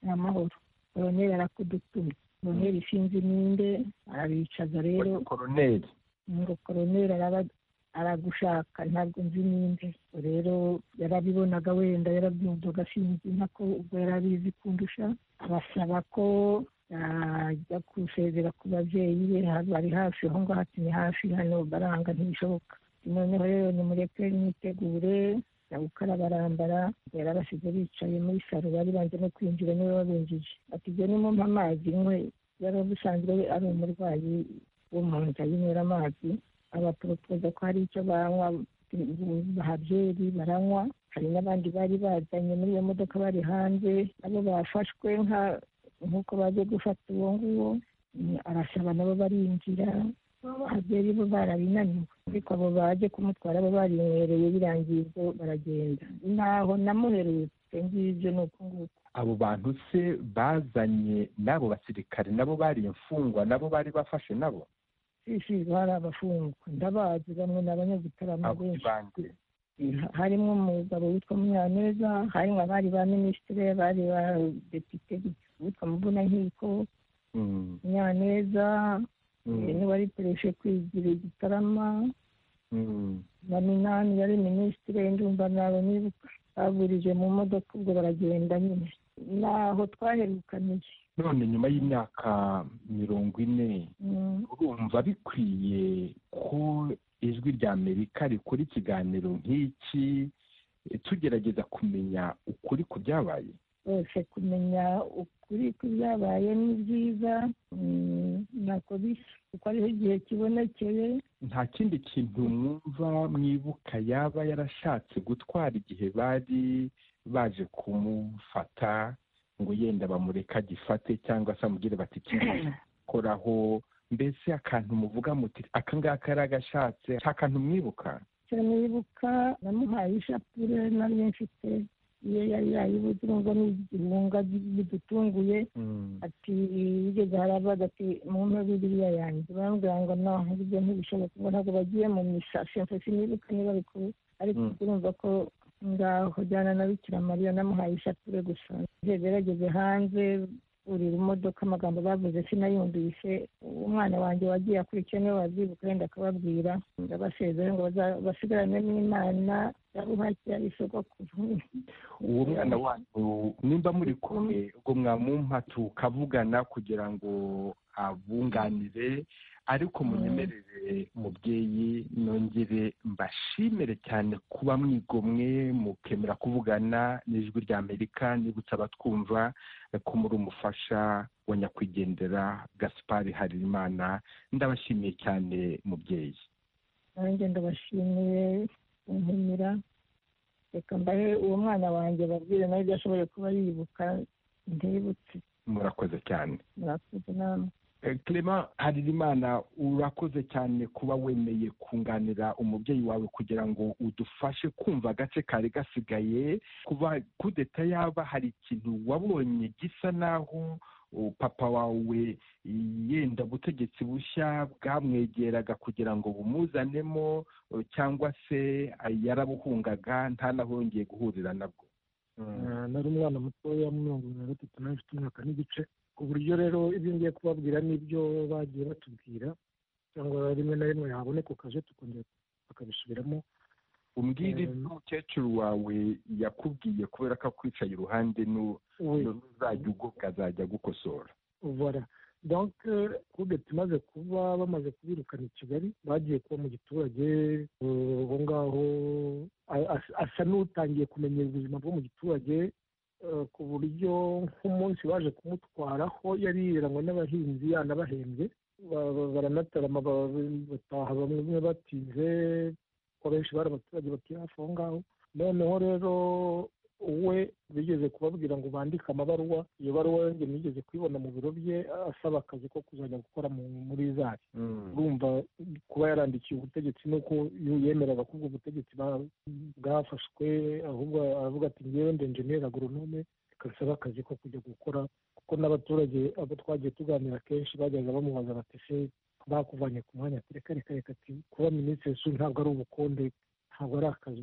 ni amahoro koroneri arakudutumye koroneri ishinze iminde arabicaza rero koroneri ngo koroneri araba- aragushaka ntabwo nzi ninde rero yarabibonaga wenda yarabyumvaga sinzi ntako ubwo yarabizi kundusha abasaba ko yajya gusezera ku babyeyi be ha- bari hafi aho ngaho ati ni hafi hano baranga ntibishoboka noneho rero nimureke mwitegure ya gukara barambara yarabasize bicaye muri saro bari banze no kwinjira niwe wabinjije ati ibyo nimumpa amazi nkwe yari abusanzwe we ari umurwayi wo mu nda yinywera amazi abaporopoza ko hari icyo banywa bahabyeri baranywa hari n'abandi bari bazanye muri iyo modoka bari hanze nabo bafashwe nka nk'uko baje gufata uwo nguwo Mm, arasaba nabo barinjira abahabyeri bo barabinaniwe ariko abo baje kumutwara bo barinywereye birangiye ubwo baragenda ntaho namuherutse ngibyo ni uko nguko abo bantu se bazanye n'abo basirikare nabo bari imfungwa nabo bari bafashe nabo isi hari abafungwa ndabazi bamwe ni abanyagitaramo abo benshi bande harimo umugabo witwa munyaneza harimo abari ba minisitiri abari ba depite witwa muvunankiko Mm, munyaneza mm, niwe wari pereshe kwigira igitarama mm. na minani yari minisitiri ndumva nabo nibuka baburije mu modoka ubwo baragenda nyine naho twaherukaniye none nyuma y'imyaka mirongo ine Mm, urumva bikwiye ko ijwi rya amerika rikora ikiganiro nk'iki tugerageza kumenya ukuri ku byabaye rwose kumenya ukuri kw'ibyabaye ni byiza mm, ntako bisa kuko ariho igihe kibonekeye nta kindi kintu mwumva mwibuka yaba yarashatse gutwara igihe bari baje kumufata ngo yenda bamureka agifate cyangwa se amubwire bati koraho mbese akantu muvuga muti aka ngaka yari agashatse nta kantu mwibuka cyane yibuka namuhaye ishapure nari mfite iyo yari yayibuze urumva ni igihunga bidutunguye ati bigeze harabaga ati mu mpe biriya yanjye barambwira ngo naho ibyo ntibishoboka ngo ntabwo bagiye mu misa shemfe sinibuka niba ari kure ariko Mm. urumva ko ngaho jyana na bikira mariya namuhaye ishapure gusa gerageze hanze buri modoka amagambo bavuze sinayumvise umwana wanjye wagiye akurikiye niwe wabyibuka wenda akababwira ndabasezera ngo baza- basigarane n'imana yabuhakira isogokuru uwo mwana wanyu nimba muri kumwe ubwo mwamumpa tukavugana kugira ngo abunganire ariko munyemerere mubyeyi nongere mbashimire cyane kuba mwigomwe mukemera kuvugana n'ijwi rya amerika nibutse abatwumva ko muri umufasha wa nyakwigendera gaspari harimana ndabashimiye cyane mubyeyi nanjye ndabashimiye kumpimira reka mbahe uwo mwana wanjye babwire nawe ibyo ashoboye kuba yibuka ndibutse murakoze cyane murakoze namwe Clement Haririmana urakoze cyane kuba wemeye kunganira umubyeyi wawe kugira ngo udufashe kumva agace kari gasigaye kuba kudeta yaba hari ikintu wabonye gisa naho uh, papa wawe yenda ubutegetsi bushya bwamwegeraga kugira ngo bumuzanemo uh, cyangwa se uh, yarabuhungaga ntanahongeye guhurira nabwo Ah, nari umwana mutoya wa mirongo irindwi na gatatu nawe mfite umwaka n'igice ku buryo rero ibyo ngiye kubabwira n'ibyo bagiye batubwira cyangwa rimwe na rimwe haboneka ukaje tukongera bakabisubiramo umbwira Mm. ibyo umukecuru wawe yakubwiye kubera ko akwicaye iruhande nu we uzajya ugubwa azajya agukosora voilà donc euh, kudeta imaze kuba bamaze kubirukana i kigali bagiye kuba mu giturage eh, aho ngaho a- as- asa n'utangiye kumenya ubuzima bwo mu giturage eh, ku buryo nk'umunsi baje kumutwaraho yari yirangwa n'abahinzi yanabahembye ba- ba- baranatarama ba- bataha bamwe batinze ko benshi bari abaturage batuye hafi aho ngaho noneho rero we bigeze kubabwira ngo bandike amabaruwa iyo baruwa yanjye nigeze kuyibona mu biro bye asaba akazi ko kuzajya gukora mu- muri zari urumva kuba yarandikiye ubutegetsi nuko yemeraga ko ubwo butegetsi bwa- bwafashwe ahubwo aravuga ati ngewe ndi enjeniyeri agoronome kasaba akazi ko kujya gukora kuko n'abaturage abo twagiye tuganira kenshi bajyaga bamubaza bati se bakuvanye ku mwanya ati reka reka reka ati kuba minisitiri su ntabwo ari ubukonde ntabwo ari akazi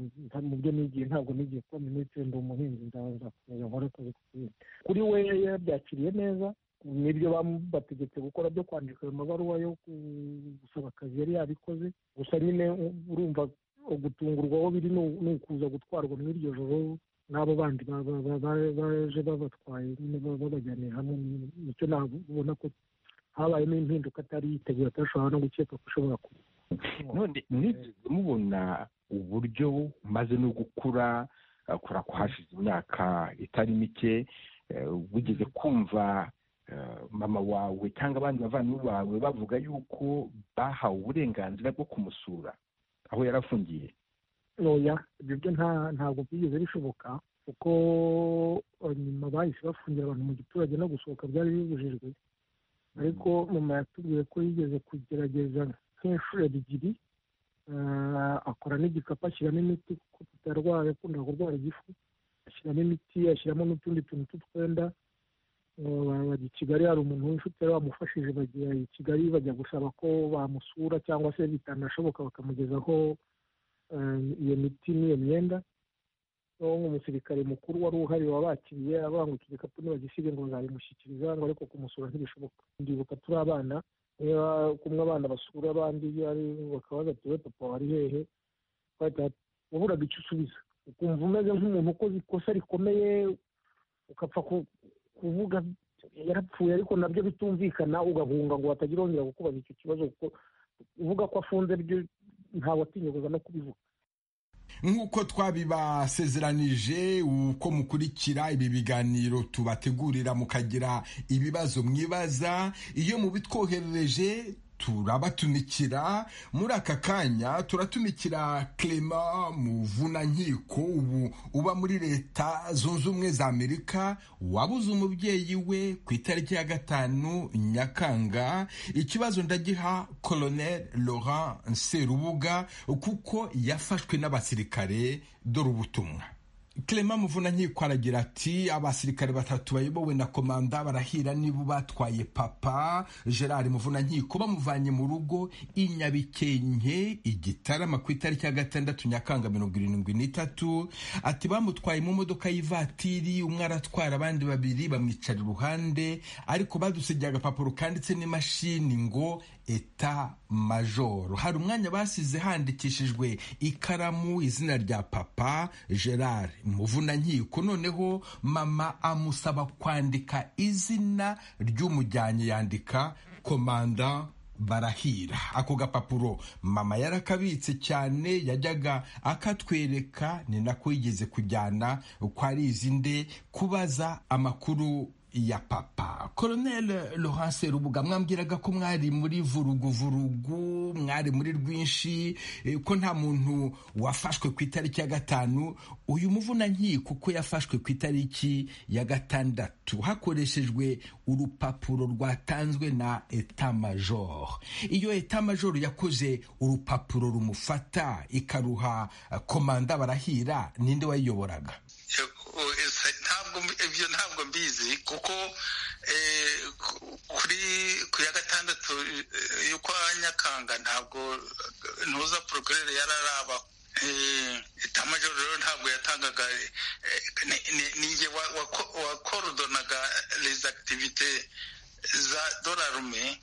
mu byo nigiye ntabwo nigiye kuba minisitiri ndi umuhinzi nzakomeza nkore akazi k'ubuhinzi kuri we yabyakiriye neza nibyo bategetse gukora byo kwandika ayo mabaruwa yo gusaba akazi yari yabikoze gusa nyine urumva gutungurwa aho biri ni ukuza gutwarwa muri iryo joro n'abo bandi baje babatwaye babajyaniye hamwe nicyo nabona ko habayemo impinduka atari yiteguye atashobora no gukeka ko ishobora kuba none mwigeze mubona uburyo maze no gukura kora ko hashize imyaka itari mike wigeze kumva mama wawe cyangwa abandi bavandimwe bawe bavuga yuko bahawe uburenganzira bwo kumusura aho yari afungiye ntoya ibyo byo ntabwo byigeze bishoboka kuko nyuma bahise bafungira abantu mu giturage no gusohoka byari bibujijwe ariko mama yatubwiye ko yigeze kugerageza nk'inshuro ebyiri akora n'igikapu ashyiramo imiti kuko tutarwaye akunda kurwara igifu ashyiramo imiti ashyiramo n'utundi tuntu tw'utwenda bajya i kigali hari umuntu w'inshuti yari wamufashije bajya i kigali bajya gusaba ko bamusura cyangwa se bitanashoboka bakamugezaho iyo miti n'iyo myenda nk'umusirikare mukuru wari uhari wabakiriye abangwa igikapu nibagisiga ngo nzabimushyikiriza ngo ariko kumusura ntibishoboka ndibuka turi abana kumwe abana basura abandi bakabaza tuwe papa wari hehe waburaga icyo usubiza ukumva umeze nk'umuntu ukoze ikosa rikomeye ukapfa kuvuga yarapfuye ariko nabyo bitumvikana ugahunga ngo batagira wongera kukubaza icyo kibazo kuko uvuga ko afunze byo ntawe atinyuguza no kubivuga nk'uko twabibasezeranije uko mukurikira ibi biganiro tubategurira mukagira ibibazo mwibaza iyo mubitwoherereje turabatumikira muri aka kanya turatumikira clement muvunankiko ubu uba muri leta zunze ubumwe za amerika wabuze umubyeyi we ku itariki ya gatanu nyakanga ikibazo ndagiha colonel laurent serubuga kuko yafashwe n'abasirikare dore ubutumwa Clement Muvunankiko aragira ati abasirikare batatu bayobowe na komanda barahira niba batwaye papa Gerard Muvunankiko bamuvanye mu rugo i Nyabikenke igitarama ku itariki ya gatandatu Nyakanga mirongo irindwi n'itatu ati bamutwaye mu modoka y'ivatiri umwe aratwara abandi babiri bamwicara iruhande ariko badusigiye agapapuro kanditse n'imashini ngo eta majoro hari umwanya basize handikishijwe ikaramu izina rya papa gerard muvunankiko noneho mama amusaba kwandika izina ry'umujyanye yandika komanda barahira ako gapapuro mama yarakabitse cyane yajyaga akatwereka ni nako yigeze kujyana kwa rizinde kubaza amakuru ya papa colonel laurence rubuga mwambwiraga ko mwari muri vuruguvurugu mwari muri rwinshi ko nta muntu wafashwe ku itariki ya gatanu uyu muvunankiko kuko yafashwe ku itariki ya gatandatu hakoreshejwe urupapuro rwatanzwe na etamajoro iyo etamajoro yakoze urupapuro rumufata ikaruha komanda barahira ninde wayiyoboraga ibyo ntabwo mbizi kuko kuri ku ya gatandatu y'ukwa nyakanga ntabwo ntuza porogare yararaba itamajoro rero ntabwo yatangaga ninjye wakorodonaga izi akitivite za dorarume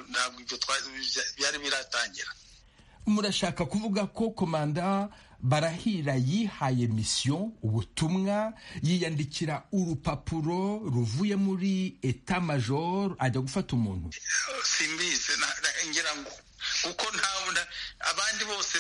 ntabwo ibyo byari biratangira murashaka kuvuga ko komanda barahira yihaye misiyo ubutumwa yiyandikira urupapuro ruvuye muri etamajoro ajya gufata umuntu simbizi ngira ngo kuko ntabwo abandi bose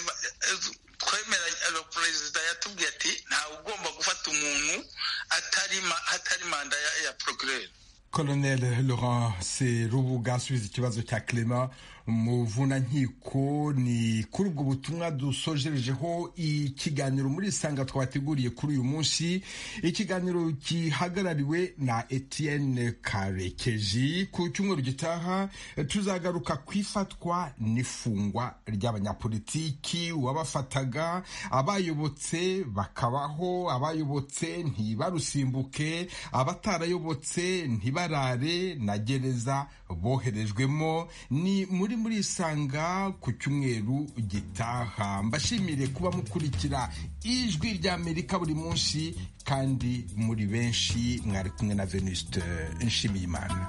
twemera perezida yatubwiye ati ntawe ugomba gufata umuntu atari manda ya porogere colonel laurence rubuga asubiza ikibazo cya clement muvunankiko ni kuri ubwo butumwa dusojerejeho ikiganiro muri isanga twabateguriye kuri uyu munsi ikiganiro gihagarariwe na etienne karekezi ku cyumweru gitaha tuzagaruka ku ifatwa n'ifungwa ry'abanyapolitiki uwabafataga abayobotse bakabaho abayobotse ntibarusimbuke abatarayobotse ntibarare na gereza boherejwemo ni muri muri murisanga ku cyumweru gitaha mbashimire kuba mukurikira ijwi ry'amerika buri munsi kandi muri benshi mwari kumwe na venuste nshimiyimana